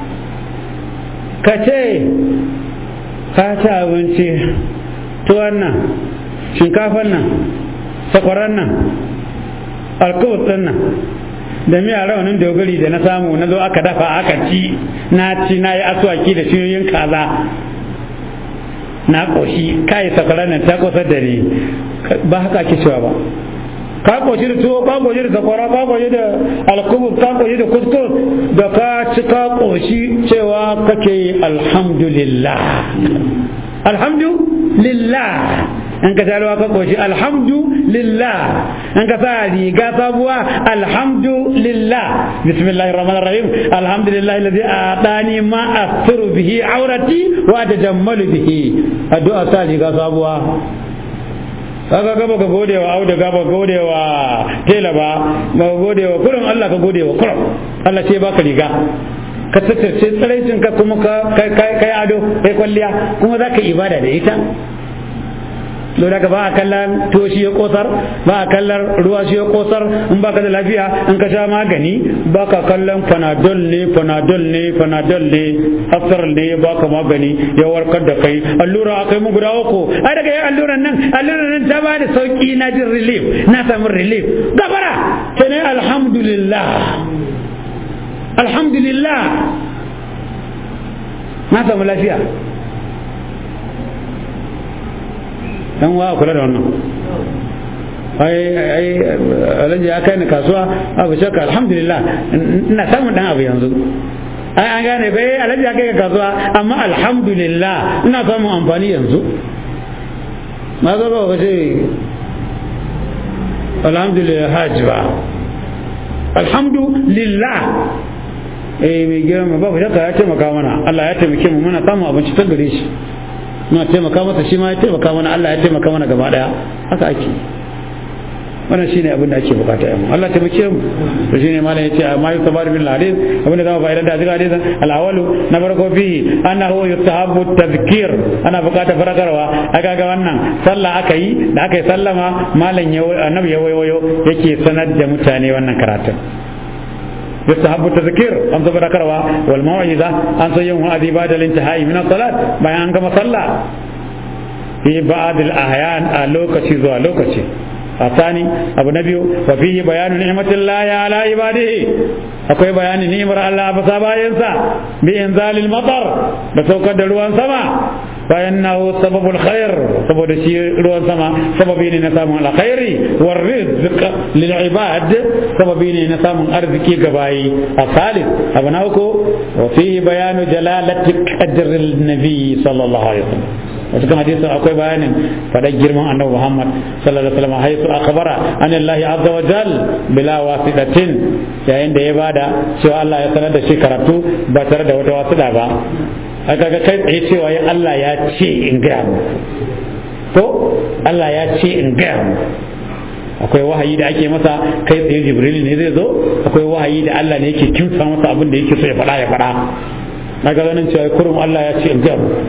ka ce ka ci abinci tuwon nan shinkafan nan sakwaran nan alkawus ɗin nan da miya raunin dogari da na samu na zo aka dafa aka ci na ci na yi aswaki da shiyoyin kaza na ƙoshi kayi sakwaran nan ta kusa da ni ba haka ake cewa ba ka koshi da tuwo ka koshi da sakwara ka koshi da alkubus ka koshi da kuskus da ka ci ka koshi cewa kake yi alhamdulillah alhamdulillah in ka taruwa ka koshi alhamdulillah in ka sa riga sabuwa alhamdulillah bismillahir rahmanir rahim alhamdulillah alladhi atani ma asturu bihi aurati wa tajammalu bihi addu'a sa riga sabuwa kaga gaba ka gode wa auda gaba gode wa tela ba ba ka gode wa kurin Allah ka gode wa kurin Allah ce baka riga ka tattace tsaraicin ka kuma ka kai ado kai kwalliya kuma za ka ibada da ita don haka ba a kallon tuwo shi ya kosar ba a kallon ruwa shi ya kosar in ba ka da lafiya in ka sha magani ba ka kallon panadol ne panadol ne panadol ne aftar ne ba ka magani ya warkar da kai allura a kai mu guda uku ai daga yin alluran nan alluran nan ta ba da sauki na jin relief na samu relief gabara ta ne alhamdulillah alhamdulillah na samu lafiya dan wa kula da wannan ai ai alhaji ya kai ni kasuwa abu shakka alhamdulillah ina samun dan abu yanzu ai an gane bai alhaji ya kai ka kasuwa amma alhamdulillah ina samun amfani yanzu ma zo ba wace alhamdulillah hajji ba alhamdulillah eh mai girma babu shakka ya taimaka mana Allah ya taimake mu muna samun abinci ta gare shi muna taimaka masa shi ma ya taimaka mana Allah ya taimaka mana gaba daya haka ake wannan shine abin da ake bukata yamma Allah taimake mu to shine malam yace amma yusabar bil hadith abin da zama fa'idan da cikin hadisin al-awwalu na farko fi annahu yustahabbu tadhkir ana bukata farakarwa aka ga wannan sallah aka yi da aka yi sallama malam ya annabi ya wayo yake sanar da mutane wannan karatun يستحب التذكير أن تذكروا والموعظة أن سيوم هذه بعد الانتهاء من الصلاة بيان كما صلى في بعض الأحيان لوكشي زوا لوكشي الثاني أبو نبي وفيه بيان نعمة الله على عباده akwai bayani ni'imar Allah ba sa bayansa bi inzalil matar da saukar da ruwan sama bayan na sababul khair saboda shi ruwan sama sababi ne na samun alkhairi war rizq lil ibad sababi ne na samun arziki ga bayi a salis abu na uku wa fihi bayanu jalalati qadril nabi sallallahu alaihi wasallam wasu kan hadisin akwai bayanin faɗar girman annabi Muhammad sallallahu alaihi wasallam haisu akhbara an Allah azza wa jal bila wasidatin yayin da ya bada cewa Allah ya sanar da shi karatu ba tare da wata wasida ba aka ga kai tsaye cewa ya Allah ya ce in gaya mu ko Allah ya ce in gaya mu akwai wahayi da ake masa kai tsaye jibril ne zai zo akwai wahayi da Allah ne yake kimsa masa abin da yake so ya faɗa ya faɗa na ga ganin cewa kurum Allah ya ce in gaya mu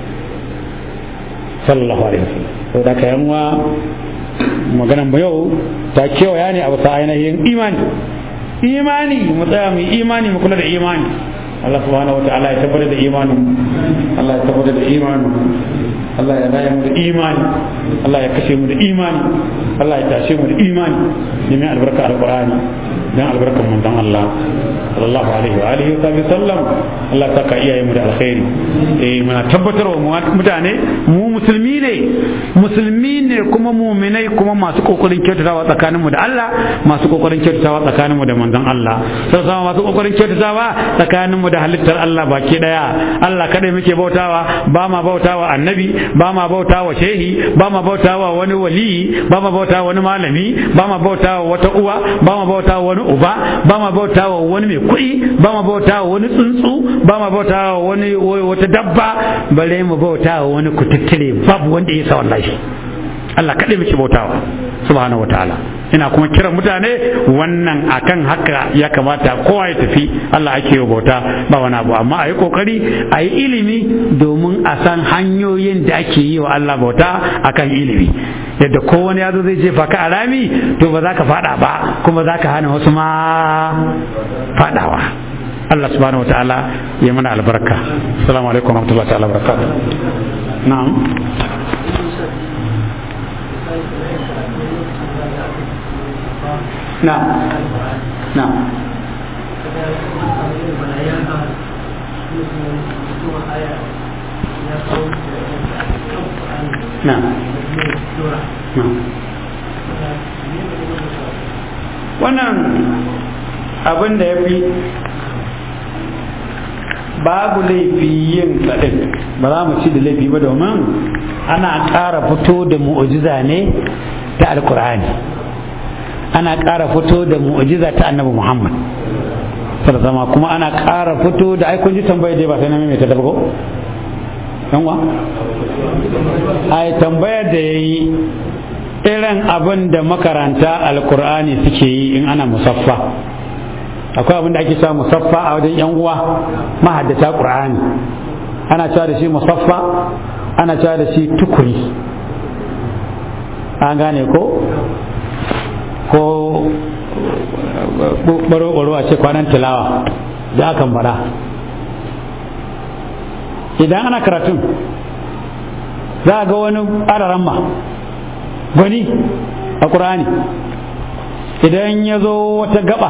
sallallahu alaihi wasallam to da ka yanwa maganan mu yau ta kewaya ne a bisa ainihin imani imani mu tsaya mu imani mu kula da imani Allah subhanahu wataala ya tabbatar da imanin Allah ya tabbatar da imanin Allah ya raya mu da imani Allah ya kashe mu da imani Allah ya tashe mu da imani neman albarka alqur'ani dan albarkan manzon Allah sallallahu alaihi wa alihi wa sallam Allah ta ka iyaye mu da alkhairi eh muna tabbatar wa mutane mu musulmi ne musulmi ne kuma mu'minai kuma masu kokarin kyautatawa tsakanin mu da Allah masu kokarin kyautatawa tsakanin mu da manzon Allah sai sama masu kokarin kyautatawa tsakanin mu da halittar Allah baki daya Allah kadai muke bautawa ba ma bautawa annabi ba ma bautawa shehi ba ma bautawa wani wali ba ma bautawa wani malami ba ma bautawa wata uwa ba ma bautawa wani uba ba ma bautawa wani mai kuɗi ba ma bautawa wani tsuntsu ba ma bautawa wani wata dabba bare mu bautawa wani kututtule babu wanda ya sa wallahi Allah kaɗai muke bautawa subhanahu wataala ina kuma kiran mutane wannan akan haka ya kamata kowa ya tafi Allah ake yi bauta ba wani abu amma a yi kokari a yi ilimi domin a san hanyoyin da ake yi wa Allah bauta akan ilimi yadda kowane ya zo zai jefa ka alami to ba za ka fada ba kuma za ka hana wasu ma fadawa Allah subhanahu wa ta'ala ya mana albarka assalamu alaikum wa rahmatullahi ta'ala barakatuh na'am na'am na'am na'am wannan abin da ya fi babu laifi yin tsadin ba za mu ci da laifi ba domin ana ƙara fito da mu'ujiza ne ta alkur'ani ana ƙara fito da mu'ujiza ta annabi muhammad sama kuma ana ƙara fito da aikun ji tambayar dai ba sai na mai ta ko yanwa a tambayar da ya yi irin abin da makaranta alkur'ani suke yi in ana musaffa akwai abin da ake cewa musaffa a wajen yan uwa mahaddata qur'ani ana cewa da shi musaffa ana cewa da shi tukuri an gane ko ko baro a ce kwanan tilawa da akan bara idan ana karatun za a ga wani araramma gwani a ƙur'ani idan ya zo wata gaba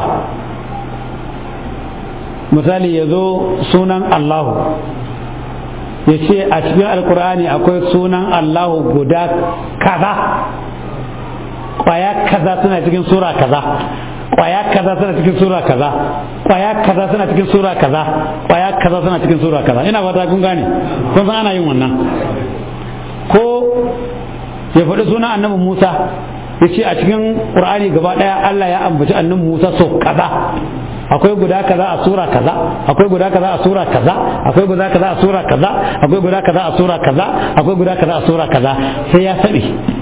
misali ya zo sunan Allahu ya ce a cikin alkur'ani akwai sunan Allahu guda kaza kwaya kaza suna cikin sura kaza kwaya kaza suna cikin sura kaza kwaya kaza suna cikin sura kaza kwaya kaza suna cikin sura kaza ina fata kun gane kun san ana yin wannan ko ya faɗi sunan annabi Musa ya ce a cikin ƙur'ani gaba ɗaya Allah ya ambaci annabi Musa sau kaza akwai guda kaza a sura kaza akwai guda kaza a sura kaza akwai guda kaza a sura kaza akwai guda kaza a sura kaza akwai guda kaza a sura kaza sai ya sabi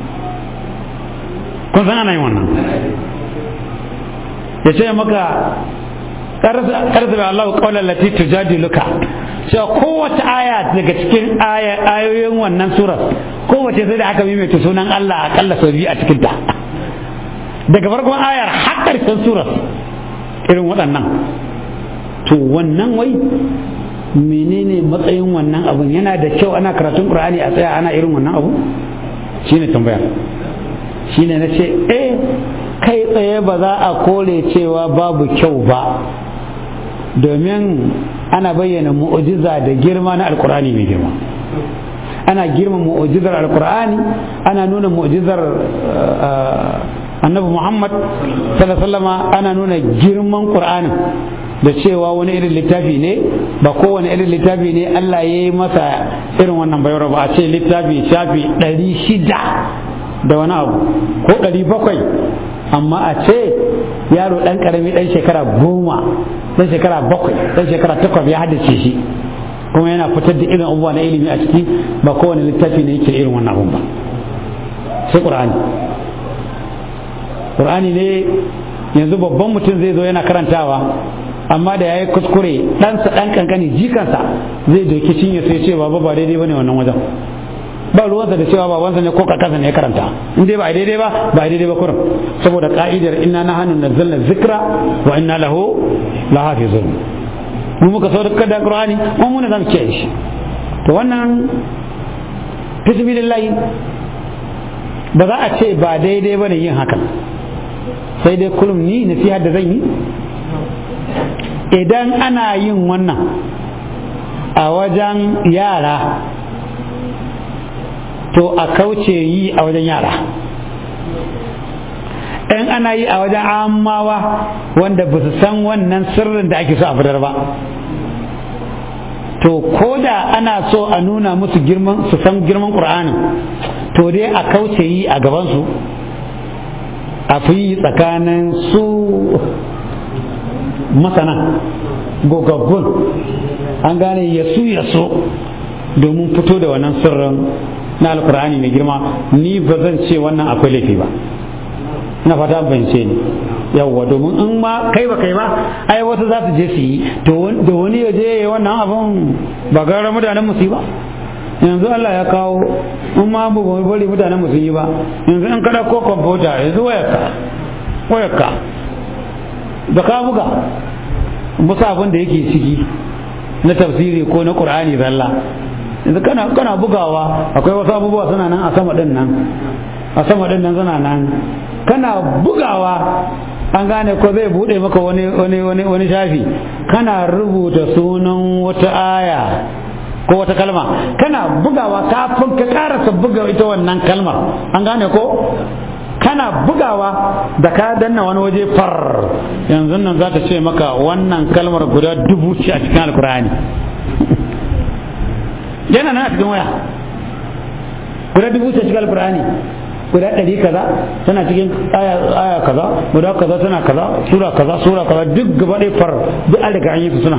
kun san ana yin wannan ya ce maka karsa da Allah kaular lati tujadiluka cewa kowace aya daga cikin ayoyin wannan surar kowace sai da aka maimaita sunan Allah akalla sau biyu a cikinta daga farkon ayar har ƙarshen surar irin waɗannan to wannan wai menene matsayin wannan abun yana da kyau ana karatun ƙur'ani a tsaya ana irin wannan abu shine tambaya shine na ce eh kai tsaye ba za a kore cewa babu kyau ba domin ana bayyana mu'ujiza da girma na alkur'ani mai girma ana girma mu'jizar alqur'ani ana nuna mu'jizar annabi muhammad sallallahu ana nuna girman qur'anin da cewa wani irin littafi ne ba kowane irin littafi ne Allah ya yi masa irin wannan bayar ba a ce littafi shafi ɗari shida da wani abu ko ɗari bakwai amma a ce yaro ɗan ƙarami ɗan shekara goma ɗan shekara bakwai ɗan shekara takwas ya haddace shi kuma yana fitar da irin abubuwa na ilimi a ciki ba kowane littafi ne yake irin wannan abun ba sai ƙur'ani ƙur'ani ne yanzu babban mutum zai zo yana karantawa amma da ya yi kuskure ɗansa ɗan kankani jikansa zai doki cinye sai ce baba ba daidai ba ne wannan wajen ba ruwansa da cewa babansa ne ko kakansa ne ya karanta in dai ba daidai ba ba daidai ba kurum saboda ka'idar inna na hannun nazzalna zikra wa inna lahu lahafizun mu muka saukar da qur'ani mu mun zamu kiyaye shi to wannan bismillah ba za a ce ba daidai ba ne yin hakan sai dai kullum ni nasiha da zan yi idan ana yin wannan a wajen yara to a kauce yi a wajen yara in ana yi a wajen amawa wanda ba su san wannan sirrin da ake so a fitar ba to ko da ana so a nuna musu girman su san girman ƙur'anin to dai a kauce yi a gabansu a fi yi tsakanin su masana gogaggun an gane yasu yaso domin fito da wannan sirrin na alkur'ani mai girma ni ba zan ce wannan akwai laifi ba na fata bance ni yawwa domin in ma kai ba kai ba ai wasu za su je su yi da wani ya je ya wannan abun ba gara mutanen musu ba yanzu Allah ya kawo in ma bu bari mutanen musu yi ba yanzu in kada ko kwamfuta yanzu wayarka wayarka da ka buga musa abin da yake ciki na tafsiri ko na qur'ani zalla yanzu kana kana bugawa akwai wasu abubuwa suna nan a sama din nan a sama din nan suna nan kana bugawa an gane ko zai bude maka wani wani wani wani shafi kana rubuta sunan wata aya ko wata kalma kana bugawa kafin ka karasa buga ita wannan kalmar an gane ko kana bugawa da ka danna wani waje far yanzu nan za ta ce maka wannan kalmar guda dubu ce a cikin alkur'ani yana nan a cikin waya guda dubu ce cikin alkur'ani guda ɗari kaza tana cikin aya kaza guda kaza tana kaza sura kaza sura kaza duk gaba ɗaya far duk an riga an yi su suna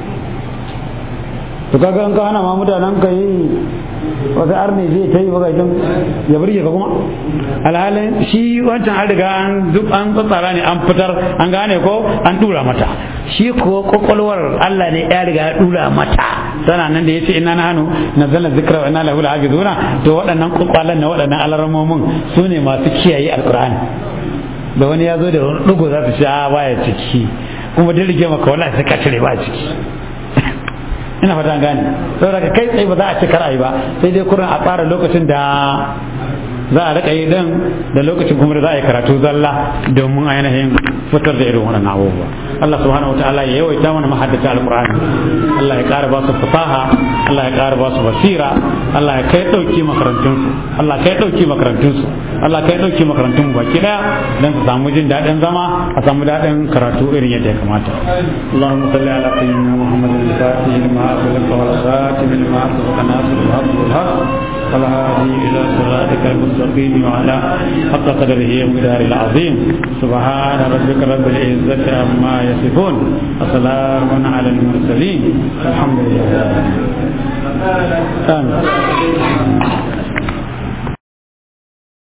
to kaga an ka hana ma mutanen ka yi wata arne zai ta yi bagajin ya burge ka kuma alhalin shi wancan an riga an duk an tsatsara ne an fitar an gane ko an dura mata shi ko kwakwalwar Allah ne ya riga ya dura mata tana nan da yace inna nahnu nazzalna dhikra wa inna lahu lahafizuna to waɗannan kwakwalan na waɗannan alarmomin su ne masu kiyaye alqur'ani da wani ya zo da wani dugo za su ce a baya ciki kuma duk rige maka wallahi sai ka cire ba ciki ina fata gane saboda kai tsaye ba za a ci kar ba sai dai kurin a tsara lokacin da za a rika yi dan da lokacin kuma da za a yi karatu zalla domin a yanayin fitar da irin wannan abubuwa Allah subhanahu wataala ya yawaita mana mahaddata alqur'ani Allah ya ƙara ba su fasaha Allah ya ƙara ba su basira Allah ya kai dauki makarantun su Allah kai dauki makarantun su Allah kai dauki makarantun mu baki daya dan su samu jin daɗin zama a samu daɗin karatu irin yadda ya kamata Allahumma salli ala sayyidina Muhammadin al-Fatih lima أغلق والخاتم لما أسبق ناصر الحق بالحق والهادي إلى صراطك المستقيم وعلى حق قدره ومقداره العظيم سبحان ربك رب العزة عما يصفون وسلام على المرسلين الحمد لله آمين